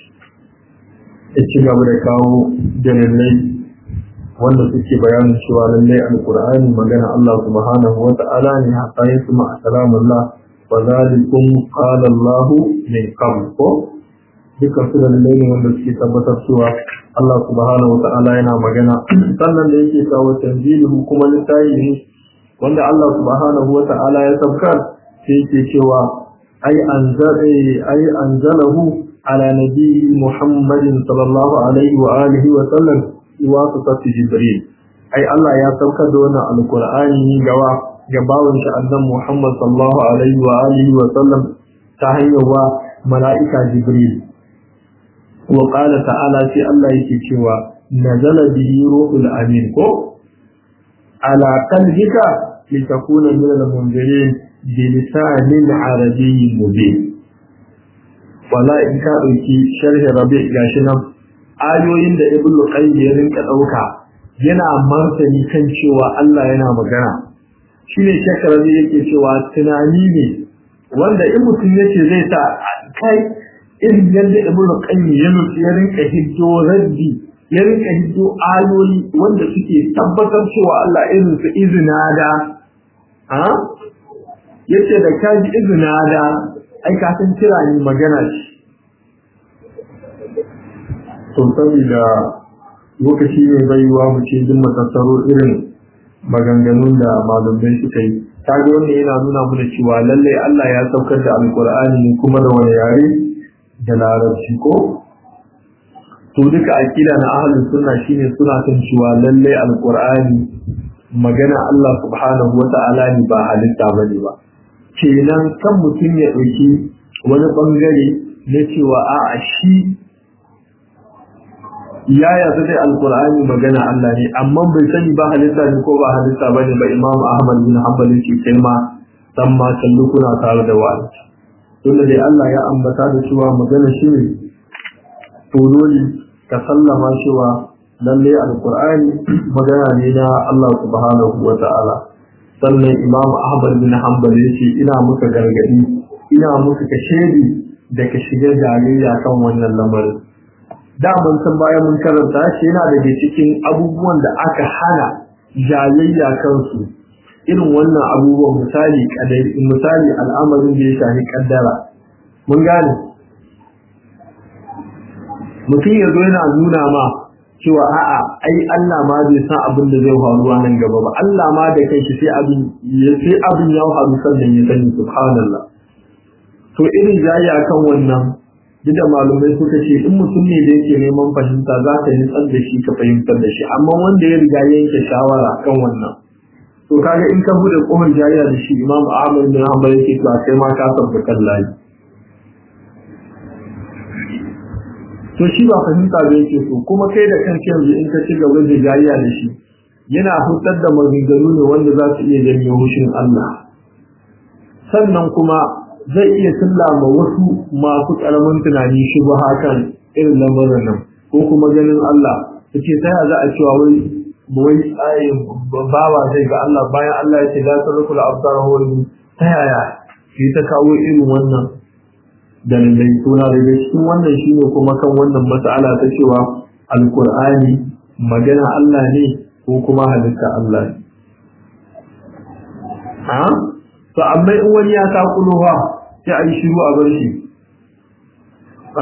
Speaker 1: ya ci gaba da kawo dalilai wanda suke bayanin cewa lallai alqur'ani magana Allah subhanahu wa ta'ala ne hatta ya kuma assalamullah wa zalikum qala Allah min qabl ko dukkan su dalilai ne wanda suke tabbatar cewa Allah subhanahu wa ta'ala yana magana sannan da yake kawo tanzilu kuma littafi ne wanda Allah subhanahu wa ta'ala ya sabkar sai yake cewa ai anzala ai anzalahu ala nabiyyi Muhammadin sallallahu alaihi wa alihi wa sallam wasatati jibril ai Allah ya saukar da wannan alqur'ani gawa ga bawon shi annabi Muhammad sallallahu alaihi wa alihi wa sallam ta hanyar wa mala'ika jibril wa qala ta'ala sai Allah yake cewa nazala bihi ruhul amin ko ala qalbika litakuna min al-munzirin bi lisanin arabiyyin mubin wala in ka dauki sharhi rabi' gashi nan ayoyin da ibn qayyim ya rinka dauka yana martani kan cewa Allah yana magana shine shakarabi yake cewa tunani ne wanda in mutum yace zai sa kai irin yadda ibn qayyim ya nufi ya rinka hiddo raddi ya rinka hiddo ayoyi wanda suke tabbatar cewa Allah irin su izina da ha yace da kaji izina da ai ka san kira ni magana shi to saboda lokaci ne baiwa mu ce duk matattaro irin maganganun da malumai suka yi kaga wannan yana nuna mana cewa lallai Allah ya saukar da alkur'ani kuma da wani yare da larabci ko to duka akida na ahlus sunna shine suna kan cewa lallai alkur'ani magana Allah subhanahu wa ta'ala ne ba halitta bane ba kenan kan mutum ya dauki wani bangare na cewa a'a shi ya yarda dai alqur'ani magana Allah ne amma bai sani ba halitta ne ko ba halitta bane ba imam ahmad bin hanbal ce kai ma dan ma kallu kuna tare da wani tunda dai Allah ya ambata da cewa magana shi ne to dole ka sallama cewa lalle alqur'ani magana ne na Allah subhanahu wa ta'ala sannan imam ahmad bin hanbal yace ina muka gargadi ina muka kashedi da ka shiga jariya kan wannan lamarin da mun san bayan mun karanta shi yana daga cikin abubuwan da aka hana jayayya kansu irin wannan abubuwan misali kadari misali al'amarin da ya shafi kaddara mun gane mutum ya zo yana nuna ma cewa a'a ai Allah ma bai san abin da zai faruwa nan gaba ba Allah ma da kai shi sai abin ya sai abin ya faru sannan ya sani subhanallah to irin jayayya kan wannan duk da malumai suka ce in mutum ne da yake neman fahimta za ka yi tsar da shi ka fahimtar da shi amma wanda ya riga yanke shawara kan wannan to kaga in ka bude kohon jariya da shi imam ahmad bin hanbal yake cewa kai ma ka sabba kan layi to shi ba fahimta da yake so kuma kai da kanka yanzu in ka ci gaba da jariya da shi yana hutar da maganganu ne wanda za su iya janyo hushin Allah sannan kuma zai iya sallama wasu masu karamin tunani shi ba hakan irin lamarin nan ko kuma ganin Allah suke ta za a cewa wai wai tsayin bawa zai ga Allah bayan Allah ya ce la tarkul absar hawli ta yaya shi ta kawo irin wannan dalilai suna daga cikin wannan shine kuma kan wannan mas'ala ta cewa alqur'ani magana Allah ne ko kuma halitta Allah ne ha to amma in wani ya takulo ha sai a yi shiru a bar shi ha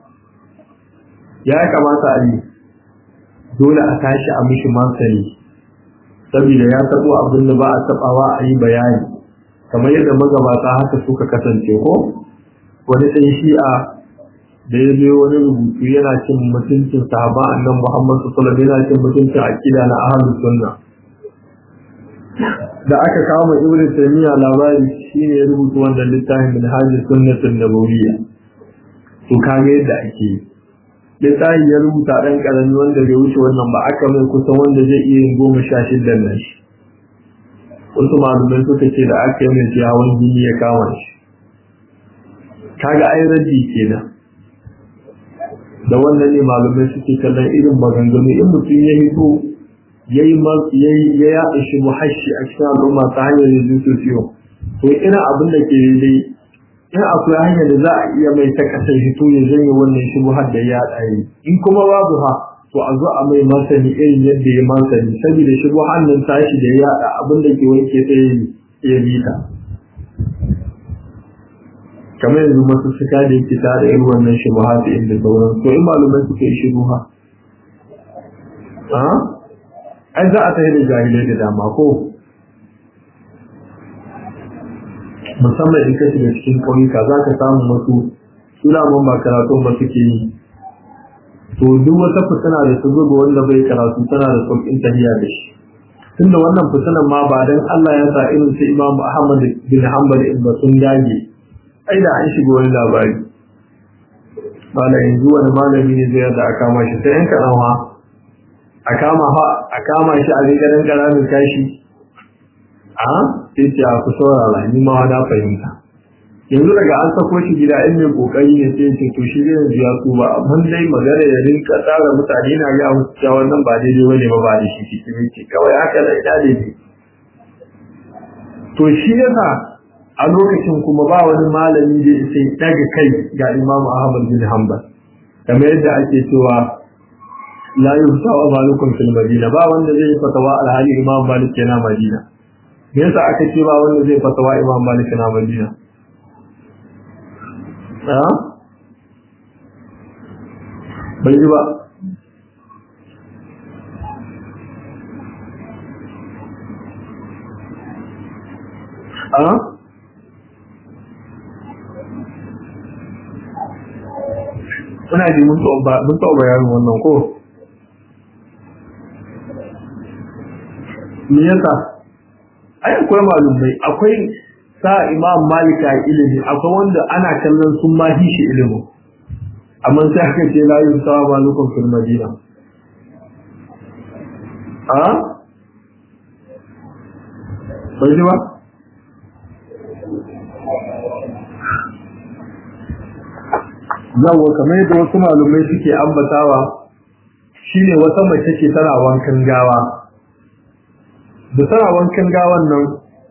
Speaker 1: ya kamata a yi dole a tashi a mishi martani saboda ya tabo abin da ba a tabawa a yi bayani kamar yadda magabata haka suka kasance ko wani ɗan shi'a da ya zo wani rubutu yana cin mutuncin sahaba annan muhammad sallallahu alaihi yana cin mutuncin akida na ahlus sunna da aka kawo mai ibnu taymiya labari shine ya rubuta wannan littafin min hajji sunnatul nabawiyya to kaga yadda ake yi littafin ya rubuta dan karami wanda bai wuce wannan ba aka mai kusan wanda zai iya yin goma sha shiddan nan shi wasu malumai suka ce da aka yi mai ciyawan jini ya kama shi kaga ai raddi kenan da wannan ne malumai suke kallon irin maganganu in mutum ya hito ya yi ya yaɗa shi muhashi a cikin al'umma ta hanyar yanzu sosiyo to ina abin da ke dai in akwai hanyar da za a iya mai ta kasar hito ya zanye wannan shi har da ya ɗaya in kuma babu ha to a zo a mai masani irin yadda ya masani saboda shi hannun tashi da ya yaɗa abin da ke wanke sai ya bi ta kamar yanzu masu suka da yake tare irin wannan shi ha da inda sauran to in malumai suka yi shiru ha ai za a ta da jahilai da dama ko musamman in ka shiga cikin ƙauyuka za ka samu wasu sulaman ba karatun ba suke yi to duk wata fitina da su zuba wanda bai karatu tana da sauƙin tafiya da shi tunda wannan fitinan ma ba dan Allah ya sa irin su Imam Ahmad bin Hanbal ibn sun dage ai da an shiga wani labari bala yanzu wani malami ne zai da aka kama shi sai yan kaɗan a kama ha a kama shi a rigaran karamin kashi a sai ce a ku saurara ni ma na fahimta yanzu daga an sako shi gida in mai kokari ne sai ce to shi zai yanzu ya ba amma dai magana ya rinka tsara mutane na ga musu cewa wannan ba daidai bane ba ba da shi cikin ce kawai haka da ida daidai to shi yasa a lokacin kuma ba wani malami da sai daga kai ga Imam Ahmad bin Hanbal kamar yadda ake cewa la yufta wa malukum fil madina ba wanda zai fatawa alhali imam malik yana madina me yasa aka ce ba wanda zai fatawa imam malik yana madina ha bai ji ba ha Ina ji mun taɓa bayanin wannan ko? me yasa ai akwai malumai akwai sa imam malika ilimi akwai wanda ana kallon sun ma shi ilimi amma sai aka ce la yusawa malukum fil madina a bai ji ba yawa kamar yadda wasu malumai suke ambatawa shine wata mace ce tana wankan gawa da tana wankan gawan nan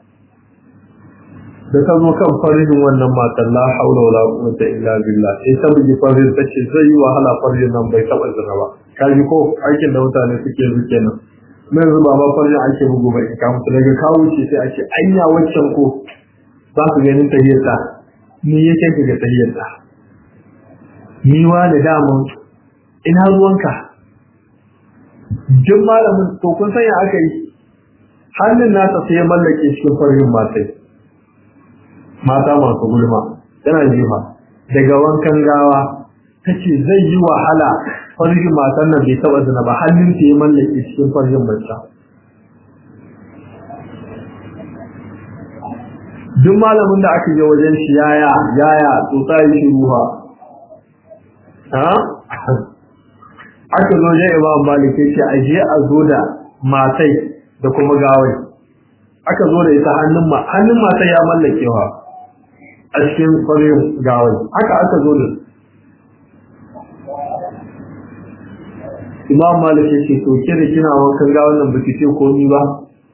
Speaker 1: da ta zo kan farin wannan matan la haula wala quwwata illa billah sai ta bugi farin ta ce zai yi wahala farin nan bai taba zina ba kaji ko aikin da mutane suke yi kenan mai zuba ba farin ake bugu ba in ka mutu daga kawo ce sai a ce anya waccan ko za su ganin tahiyyarta ni yake ga tahiyyarta ni wa da daman ina ruwanka duk malamin to kun san ya aka yi hannun nasa sai ya mallake cikin farin matai mata masu gulma tana jifa daga wankan gawa ta ce zai yi wahala farin matan nan bai taɓa zina ba hannun ta ya mallake cikin farin mace duk malamin da aka je wajen shi yaya yaya tsotsa yi shi ruha aka zo je imam malik ya ce a je a zo da matai da kuma gawai aka zo da ita hannun ma hannun matai ya mallakewa a cikin kwarin gawai haka aka zo da imam malik ya ce to kira kina wankan gawan nan baki ce komi ba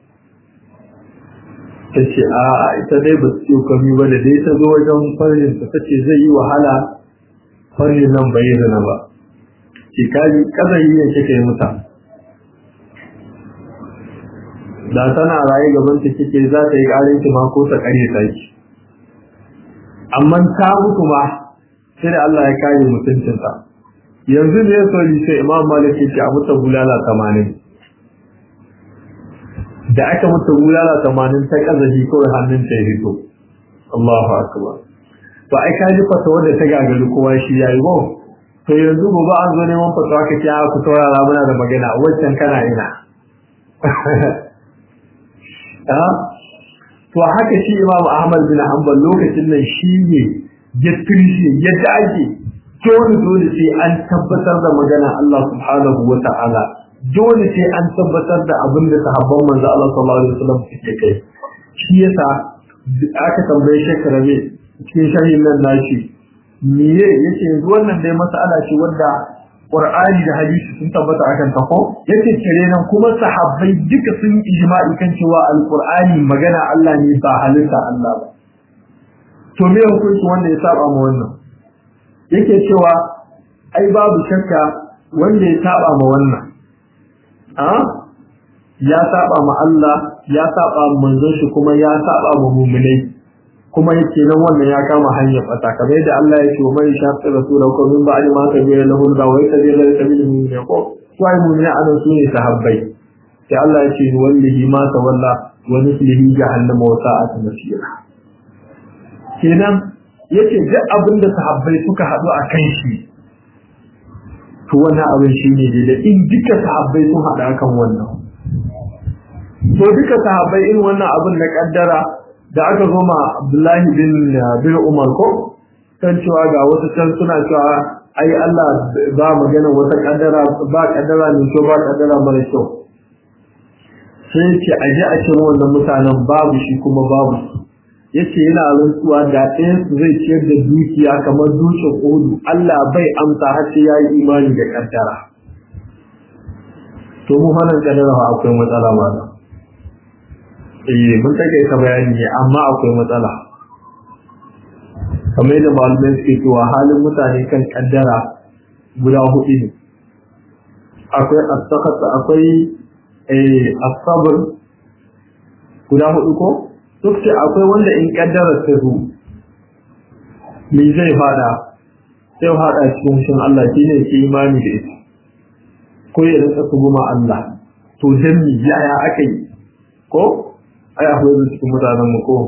Speaker 1: ta ce a ita dai ba su ce komi ba da dai ta zo wajen farin ta ce zai yi wahala farin nan bai zana ba ce kaji kazan yi kika yi muta da tana raye gaban ta kike za ta yi ƙarin ki ma ko ta ƙare ta ki amma ta mutu ma sai da Allah ya kare mutuncinta yanzu ne so yi sai Imam Malik ya ce a mutu bulala 80 da aka mutu bulala 80 ta kazaji kawai hannun ta ya fito Allahu akbar ba ai kaji fata wanda ta gagari kowa shi yayi ba to yanzu gobe an zo neman fatawa ka ce ku saurara muna da magana waccan kana ina to haka shi Imam Ahmad bin Hanbal lokacin nan shi ne ya turshi ya dage dole dole sai an tabbatar da magana Allah subhanahu wa ta'ala dole sai an tabbatar da abin da sahabban manzo Allah sallallahu alaihi wasallam suke kai shi yasa aka tambaye shekara ne cikin sharhin nan nashi miye yace yanzu wannan dai mas'ala ce wadda Qur'ani da hadisi sun tabbata akan ta ko yace kire nan kuma sahabbai duka sun ijma'i kan cewa Al-Qur'ani magana Allah ne ba halitta Allah ba to me hukunci wanda ya saba ma wannan yake cewa ai babu shakka wanda ya saba ma wannan a ya saba ma Allah ya saba ma manzon shi kuma ya saba ma mu'minai kuma yake nan wannan ya kama hanyar fata kamar yadda Allah ya ce wa mai shafi rasulahu ko min ba'di ma tabayyana lahu da wa yatabiyana lil sabil min ko wai mu'mina anan su ne sahabbai sai Allah ya ce wallahi ma tawalla wa nuslihi jahannama wa sa'at masira kenan yace duk abin da sahabbai suka hadu a kan shi to wannan abin shine da in duka sahabbai sun hada kan wannan to duka sahabbai in wannan abin na kaddara da aka zo ma Abdullahi bin bin Umar ko kan cewa ga wasu can suna cewa ai Allah ba magana wata kaddara ba kaddara ne ko ba kaddara mara kyau sai ce a je a ciro wannan mutanen babu shi kuma babu yace yana rantsuwa da ɗayan su zai ciyar da dukiya kamar dukiyar kodu Allah bai amsa har sai yayi imani da kaddara to mu hanan kaddara akwai matsala ma da eh mun take ka bayani ne amma akwai matsala kamar yadda malamai suke cewa halin mutane kan kaddara guda hudu ne akwai as-sakat akwai eh as-sabr guda hudu ko duk ce akwai wanda in kaddara ta zo me zai fada sai fada cikin shin Allah shine ke imani da ita ko ya rinka tuguma Allah to dan mi yaya akai ko ai akwai su cikin mutanen mu ko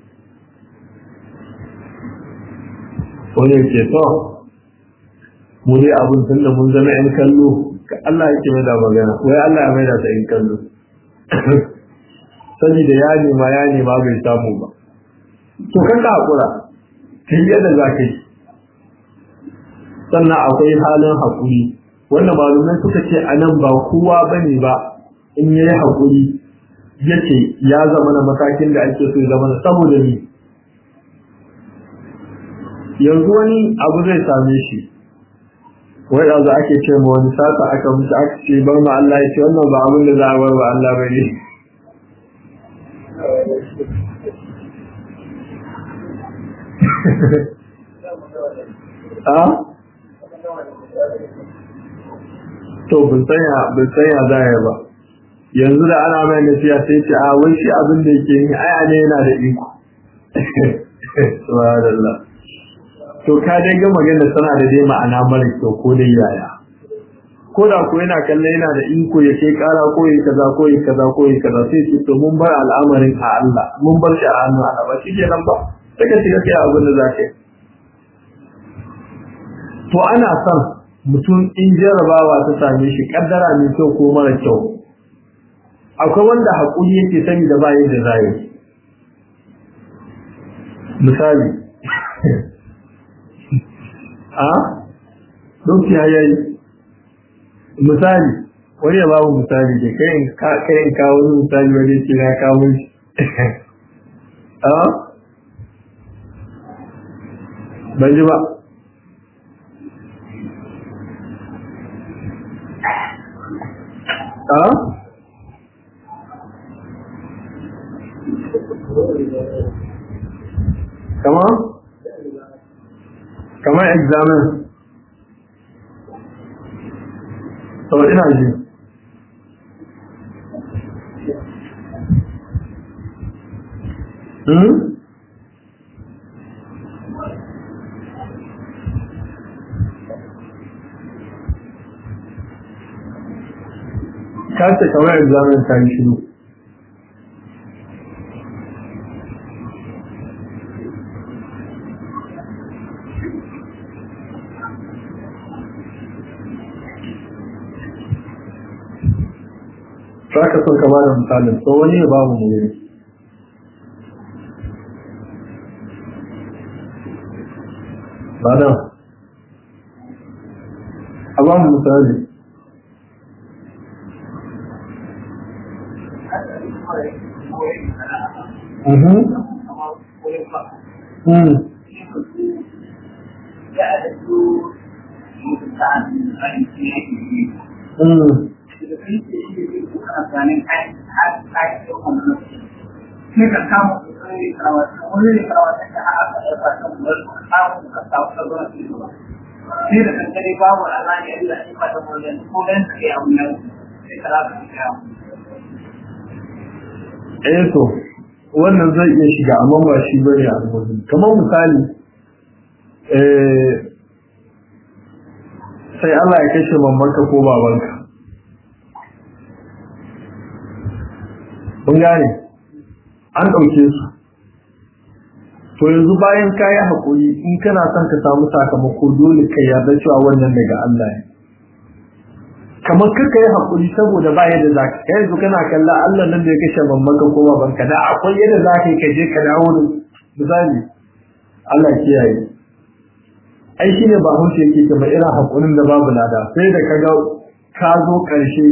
Speaker 1: wani ke to mu dai abin tun da mun zama yan kallo ka Allah yake mai da magana wai Allah ya mai da ta yan kallo saboda ya nema ya nema bai samu ba to kan ka hakura kai yadda za ka yi sannan akwai halin hakuri wanda malumai suka ce a nan ba kowa bane ba in yayi haƙuri yace ya zama na matakin da ake so ya zama na saboda ni yanzu wani abu zai same shi wai yanzu ake ce ma wani sata aka musu aka ce bar ma Allah ya ce wannan ba abin da za a bar wa Allah ba ne a to bin sanya bin sanya za ya ba yanzu da ana mai nasiya sai ce a wai shi abin da yake yi aya ne yana da iko subhanallah to ka dai ga magana tana da dai ma'ana mara kyau ko dai yaya ko da ko yana kallon yana da iko ya kai kara ko yi kaza ko yi kaza ko yi kaza sai ce to mun bar al'amarin a Allah mun bar shi a hannu Allah ba shi kenan ba sai ka shiga kai abin da za ka yi to ana son mutum in jarabawa ta same shi kaddara mai kyau ko mara kyau akwai wanda haƙuri yake sani da bayan da zai misali a lokaci ya yi misali wani ya babu misali ke kai in kawo wani misali wani ce na kawo shi a ban ji ba a kama kama examen to ina ji hmm ka ce kamar examen ta yi shiru za ka son ka bada misalin to wani ya babu mu yi ba nan a ba mu misali Mhm. Hmm. Hmm.
Speaker 2: sai ka kama wani karawata wani ne karawata ta aka ɗauka kan wani samun ka samu ka zuwa su ba sai da kankare babu alani a da ima da wajen ko dan ka yi abu nan sai ka rasa ka yawo
Speaker 1: eh to wannan zai iya shiga amma ba shi bane a rubutu kamar misali eh sai Allah ya kashe mamanka ko babanka kun gane an ɗauke su to yanzu bayan ka yi haƙuri in kana son ka samu sakamako dole ka yarda cewa wannan daga Allah ne kamar kaka yi haƙuri saboda ba yadda za ka yanzu kana kalla Allah nan da ya kashe mamanka ko babanka da akwai yadda za ka yi ka je ka dawo da misali Allah kiyaye ai shi ne ba hausa yake kamar irin haƙurin da babu lada sai da ka ga ka zo ƙarshe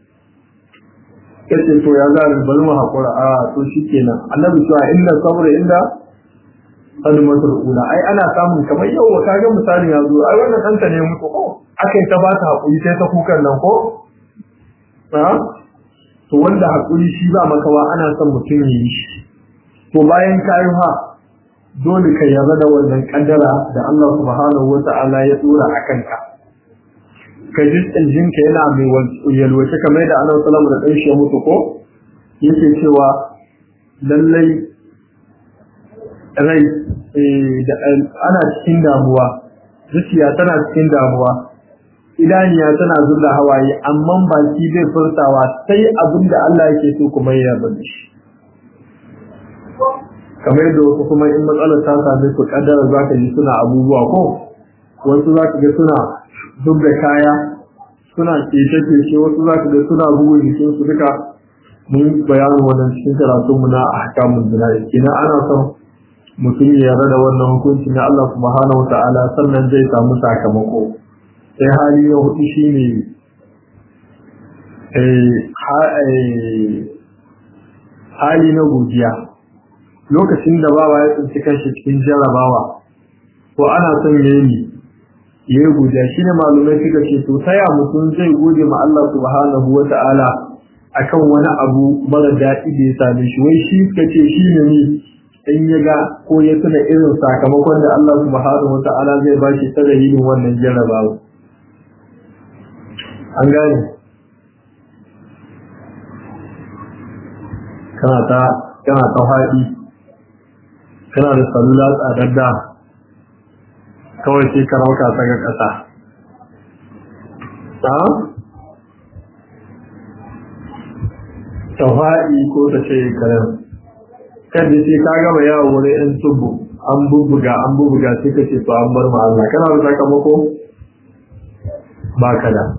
Speaker 1: kace to ya za mu bari mu hakura a to shikenan annabi cewa inna sabra inda kalmatul ula ai ana samun kamar yau ka ga misalin ya zo ai wannan danta ne mutu ko akai ta ba ta hakuri sai ta kukan nan ko ha to wanda hakuri shi ba makawa ana son mutum ya yi shi to bayan kayi ha dole ka yarda da wannan kaddara da Allah subhanahu wata'ala ya dora akan ka ka ji jinka yana mai yalwace kamar da annabi sallallahu da ɗanshi ya mutu ko yake cewa lallai rai ana cikin damuwa zuciya tana cikin damuwa idaniya tana zuba hawaye amma baki bai furtawa sai abin da Allah yake so kuma ya yarda da shi kamar yadda wasu kuma in matsalar ta same su kaddara za ka ji suna abubuwa ko wasu za ka ga suna duk da kaya suna kece-kece wasu za ka ga suna bugun jikin su duka mun bayanin wannan cikin karatun mu na ahkamun jina'i kenan ana son mutum ya yarda da wannan hukunci na Allah subhanahu wata'ala sannan zai samu sakamako sai hali na hudu shine hali na godiya lokacin da bawa ya tsinci kanshi cikin jarabawa ko ana son yayi ya yi godiya shi ne malumai suka ce to taya mutum zai gode ma Allah subhanahu wa ta'ala akan wani abu mara daɗi da ya same shi wai shi suka ce shi ne ne in ya ga ko ya tuna irin sakamakon da Allah subhanahu wa ta'ala zai ba shi ta dalilin wannan jarabawa an gane kana ta kana ta haɗi kana da salula tsadadda kawai sai ka rauka ta ga ƙasa ta ta haɗi ko ta ce karen kan da sai ka gama yawon wurin yan tubu an bubbuga an bubbuga sai ka ce to an bar ma Allah kana da sakamako ba ka da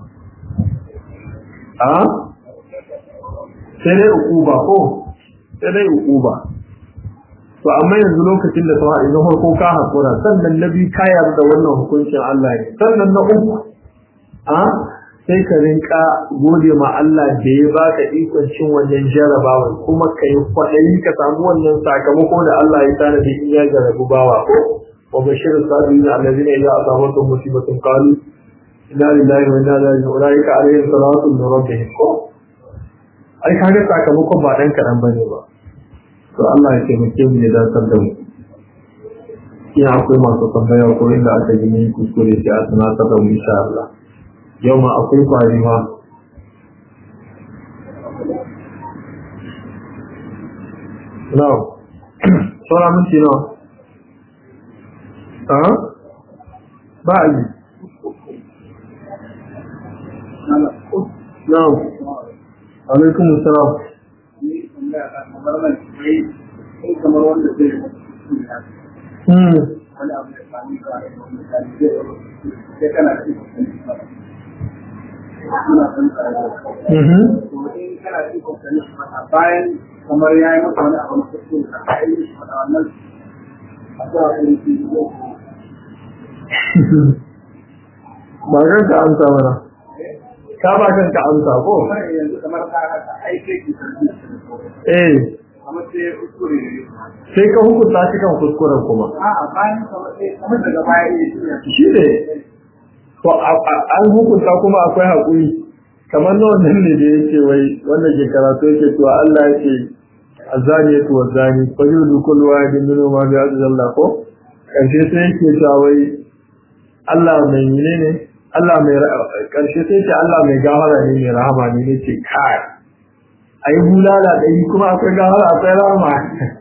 Speaker 1: a sai dai ukuba ko sai dai ukuba to amma yanzu lokacin da tawa idan farko ka hakura sannan na biyu ka yarda wannan hukuncin Allah ne sannan na uku a sai ka rinka gode ma Allah da ya baka ikon cin wannan jarabawa kuma ka yi kwaɗayi ka samu wannan sakamako da Allah ya tana da in ya jarabu bawa ko wa bashir sabirin allazina idza asabatuhum musibatun qalu inna lillahi wa inna ilaihi raji'un ulaika alaihim salatu min rabbihim ko ai kaga sakamakon ba dan kadan bane ba to Allah ya taimake mu ya dasar da mu ina akwai masu tambaya ko inda aka yi ne kuskure sai a tunatar da mu insha Allah yau ma akwai kwari ma no sauran minti no ah ba a yi no alaikum salam
Speaker 2: kamar wanda zai
Speaker 1: hmm
Speaker 2: wani abu da sami ka sai kana da ikon suna san tsaro
Speaker 1: mhm
Speaker 2: to in kana da ikon sani shi mata bayan kamar ya yi maka wani abu na kuskure ka ka yi shi mata wannan a zuwa kan shi ko
Speaker 1: ba kan ka amsa mana ka ba kan ka amsa ko
Speaker 2: kuma yanzu kamar ka haka ai sai ki sani
Speaker 1: eh
Speaker 2: kamar sai kuskure ne
Speaker 1: sai ka hukunta shi kan kuskuren kuma
Speaker 2: a'a bayan kamar sai kamar daga baya ne shi ne
Speaker 1: shi ne to a- a- an hukunta kuma akwai haƙuri kamar na wannan ne da yake wai wanda ke karatu yake to Allah yake azani ya tuwa zani fajudu kullu wahidin minhum ma bi'adhi Allah ko karshe sai yake cewa wai Allah mai menene Allah mai ra- karshe sai ce Allah mai gafara ne mai rahama ne ne ce kai ai bulala dai kuma akwai gafara akwai rahama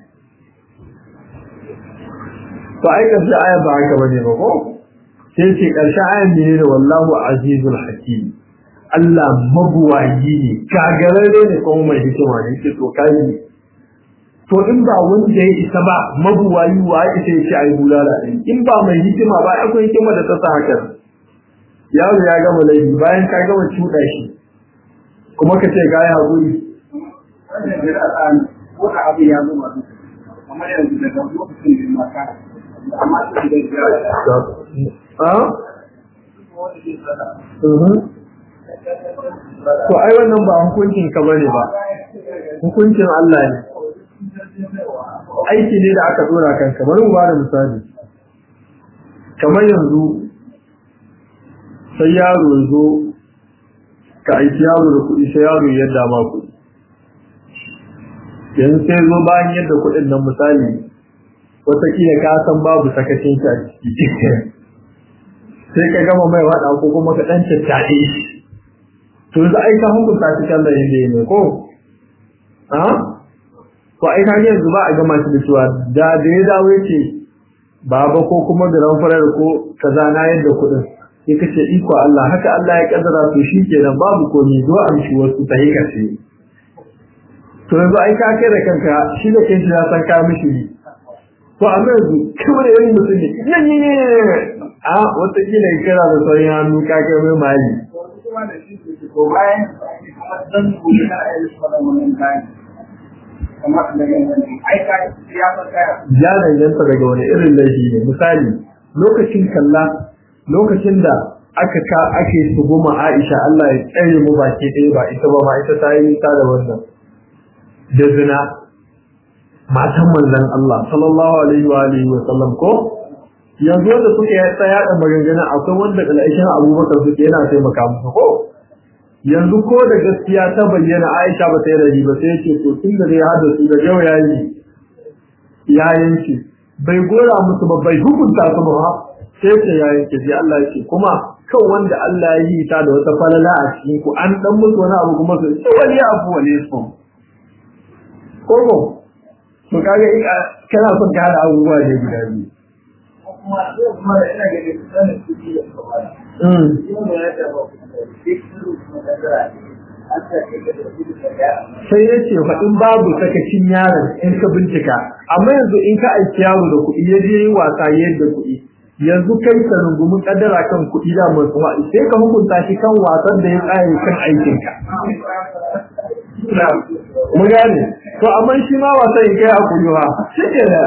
Speaker 1: to ai karshe aya ba haka bane ba ko sai ce ƙarshen ayan ne da wallahu azizul hakim Allah mabuwayi ne gagararre ne kuma mai hikima ne ce to kai to in ba wanda ya isa ba mabuwayi wa ya isa ya ce ai bulala din in ba mai hikima ba akwai hikima da ta sa haka yaro ya gama laifi bayan ka gama cuɗa shi kuma ka ce ga ya haƙuri
Speaker 2: wannan da za a ko a abu ya zo masu kamar yanzu daga lokacin da ma ka amma su da ya
Speaker 1: ah
Speaker 2: wanda ke sada
Speaker 1: mhm to ai wannan ba hukuncin ka bane ba hukuncin Allah ne aiki ne da aka dora kanka bari mu bada misali kamar yanzu sai yaro ya zo ka aiki yaro da kuɗi sai yaro ya yadda ma kuɗi yanzu sai zo bayan yadda kuɗin nan misali wataƙila ka san babu sakacin shi a ciki sai ka gama mai waɗa ko kuma ka ɗan tattaɗe shi to yanzu ai ka hukunta shi kan da yadda ya ne ko a to ai ka yanzu ba a gama shi da cewa da da ya dawo yace baba ko kuma garan farar ko kaza na yadda kuɗin sai ka ce iko Allah haka Allah ya kaddara to shi kenan babu komai zo a mishi wasu ta yi kashe to yanzu ai ka kai da kanka shi da kanshi ya san ka mishi ne to amma yanzu kawai da irin mutum ne ne ne ne a wata kila kira da sauran hannu ka kai mai mali
Speaker 2: wasu kuma da shi ke ko bayan kuma dan gobe na ayi su da wannan bayan kamar da yanzu ai ka ya san kaya
Speaker 1: ya danganta daga wani irin laifi ne misali lokacin kalla lokacin da aka ka ake tuguma Aisha Allah ya tsare mu baki ɗaya ba ita ba ma ita ta yi nisa da wannan da zina matan manzon Allah sallallahu alaihi wa alihi wa sallam ko yanzu da suke ya tsaya da maganganu akwai wanda kalaishin Abubakar suke yana taimaka musu ko yanzu ko da gaskiya ta bayyana Aisha ba ta yi rabi ba sai ce to tun da zai hada su da yau yayi ya yanke bai gora musu ba bai hukunta su ba sai ce ya yanke sai Allah ya ce kuma kan wanda Allah ya yi ta da wata falala a cikin ku an dan musu wani abu kuma su ce wani abu wani su ko ko to kaga in kana son ka hada abubuwa ne guda biyu
Speaker 2: kuma kuma ina ga da sanin kuɗi da kuma
Speaker 1: mm sai ya ce faɗin babu sakacin yaron in ka bincika amma yanzu in ka aiki yaro da kuɗi ya je yi wasa yadda kuɗi yanzu kai ka rungumi kaddara kan kuɗi da masu wa'i sai ka hukunta shi kan wasan da ya tsaye kan aikinka mu gane to amma shi ma wasan in kai a kuɗi ha shi ke da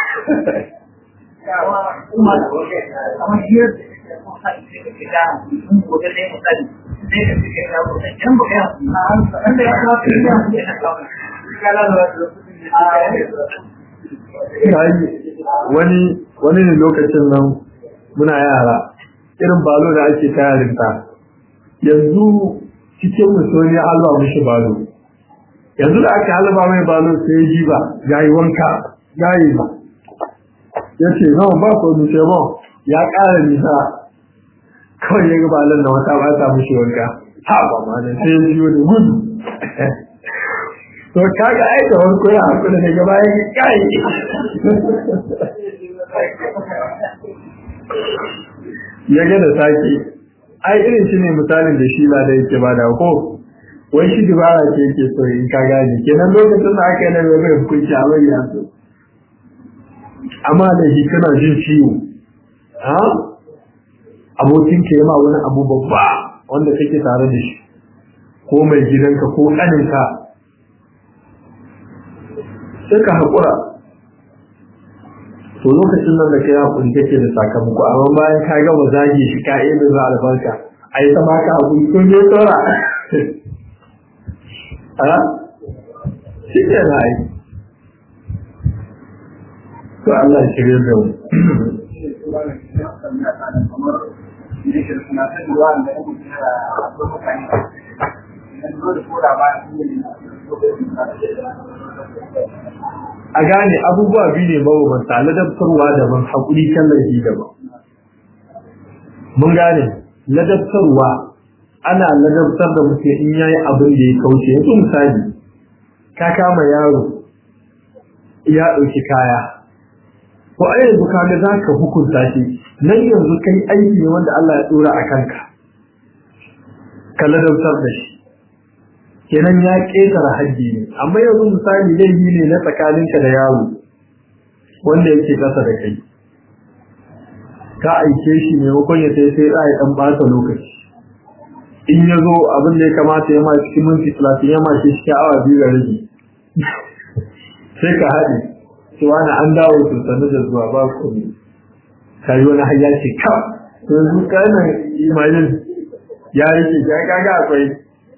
Speaker 1: wani wani ne lokacin nan muna yara irin balo da ake tayarinta yanzu cikin musoni halba mishi balo yanzu da aka halba mai balo sai ji ba ya yi wanka ya yi ba ya ce zama ba ko nufe ba ya ƙara nisa kawai ya ga balon na wata ba ta mishi wanka ha ba ma da sai ya jiyo da gudu to kaga ai da wanko ya hakuri daga bayan kai ya ga da sake ai irin shi ne misalin da shi ba da yake ba da ko wai shi dubara ce yake so in ka gane kenan lokacin da aka yi na bai bai hukunci a bai ya so amma da shi kana jin ciwo ha abokin ka ma wani abu babba wanda kake tare da shi ko mai gidanka ko ƙaninka sai ka haƙura to lokacin nan da kai hakuri kake da sakamako amma bayan ka gama zagi shi ka iya da albarka a yi sama ka hakuri ko ne tsora a shi ke na yi to Allah ya shirya da mu a gane abubuwa biyu ne mabambanta ladabtarwa daban haƙuri kan laifi daban mun gane ladabtarwa ana ladabtar da mutum in yayi abin da ya kauce yanzu misali ka kama yaro ya ɗauki kaya ko a yanzu kaga za ka hukunta shi nan yanzu kai aiki ne wanda Allah ya ɗora a kanka ka ladabtar da shi kenan ya ƙetare hajji ne amma yanzu misali laifi ne na tsakaninka da yaro wanda yake ƙasa da kai ka aike shi maimakon ya sai sai ya ɗan ɓata lokaci in ya zo abin da ya kamata ya ma cikin minti talatin ya ma shi shi awa biyu da rabi sai ka haɗe cewa na an dawo to sannu da zuwa ba ku ne ka yi wani hayya ce ka yanzu kanan imanin ya rike ya kaga akwai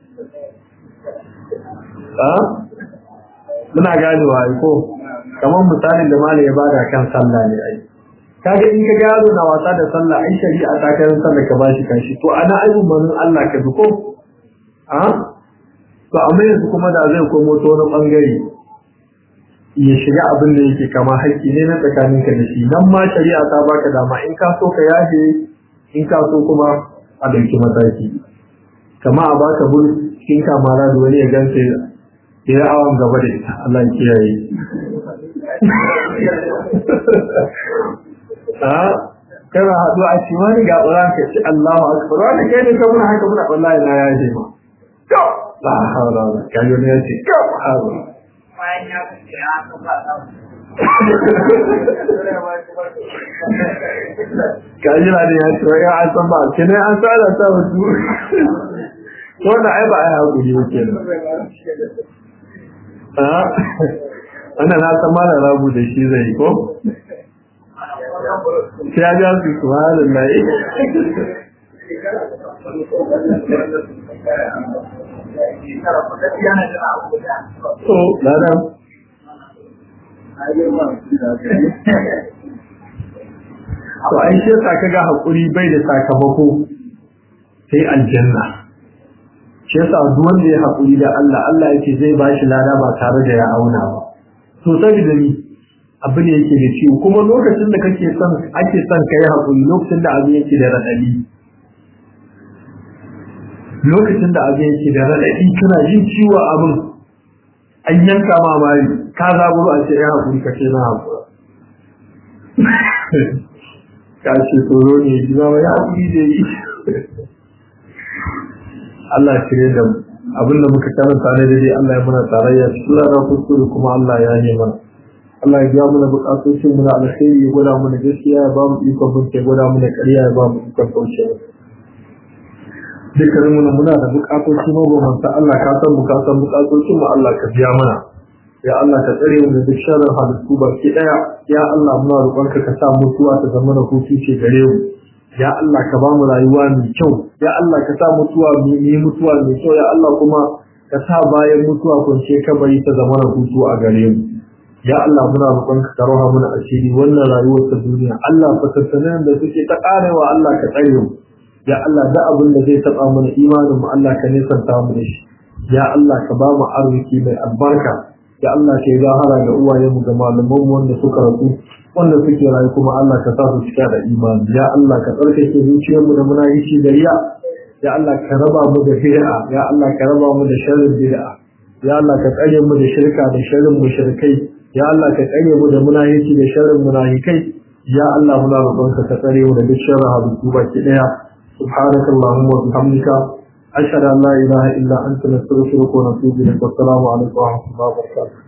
Speaker 1: muna ganewa ai ko kamar misalin da malai ya bada kan sallah ne ai kaga in ka gano na wasa da sallah ai shari'a ta kai sallah ka bashi kashi to ana aibun manzon Allah ka bi ko a to amma yanzu kuma da zai komo to wani bangare ya shiga abin da yake kama haƙƙi ne na tsakanin ka da shi nan ma shari'a ta baka dama in ka so ka yaje in ka so kuma a dauki mataki kama a baka bul cikin kamara da wani ya gansa ya awon gaba da ita Allah ya kiyaye a kana haɗu a ci wani ga ƙuran ka ci Allahu akbar wani kai ne kamar haka muna wallahi na ya ce ma to la hawla wala kai ne ya ce to hawla
Speaker 2: bayan ya fice a kan ba ta
Speaker 1: kaji na da ya ce wai an san ba kene an tsara ta wasu wannan ai ba ai hakuri ba kenan wannan na san mala rabu da shi zai ko sai ya ja su subhanallahi to ladan to ai shi yasa kaga hakuri bai da sakamako sai aljanna shi yasa duk wanda ya hakuri da Allah Allah yake zai bashi lada ba tare da ya auna ba to saboda ni abu ne yake da ciwo kuma lokacin da kake son ake son kai hakuri lokacin da abu yake da radadi lokacin da abu yake da radadi kana jin ciwo abin an yanka ma mari ka zaburo a ce ya hakuri kace na hakura ka ce tsoro ne ji ba ya hakuri da yi Allah ya shirye da mu abinda muka karanta ne dai Allah ya muna tarayya sura da kuskure kuma Allah ya yi mana Allah ya biya mana bukatocin mu na alkhairi ya gwada mana gaskiya ya ba mu ikon bin ya gwada mana ƙarya ya ba mu ikon kauce dukkanin mu muna da bukatoci mabambanta Allah ka san mu ka san bukatocin mu Allah ka biya mana ya Allah ka tsare mu da duk sharrin halittu baki daya ya Allah muna roƙonka ka sa mutuwa ta zama da hutu ce gare mu ya Allah ka ba mu rayuwa mai kyau ya Allah ka sa mutuwa mu yi mutuwa mai kyau ya Allah kuma ka sa bayan mutuwa kunce kabari ta zama da hutu a gare mu ya Allah muna roƙonka ka roha mana asiri wannan rayuwar ta duniya Allah fatattunan da suke ta karewa Allah ka tsare mu ya Allah da abin da zai taba mana imanin mu Allah ka nisanta mu da shi ya Allah ka ba mu arziki mai albarka ya Allah ka yi zahara ga uwayenmu da malaman mu wanda suka rasu wanda suke rayu kuma Allah ka sa su cika da imani ya Allah ka tsarkake zuciyarmu da muna yi da riya ya Allah ka raba mu da bid'a ya Allah ka raba mu da sharrin bid'a ya Allah ka tsare mu da shirka da sharrin mushrikai ya Allah ka tsare mu da munafici da sharrin munafikai ya Allah muna roƙonka ka tsare mu da duk sharrin habibu baki daya subhanakallahumma wa bihamdika أشهد أن لا إله إلا أنت نستغفرك ونتوب إليك والسلام عليكم ورحمة الله وبركاته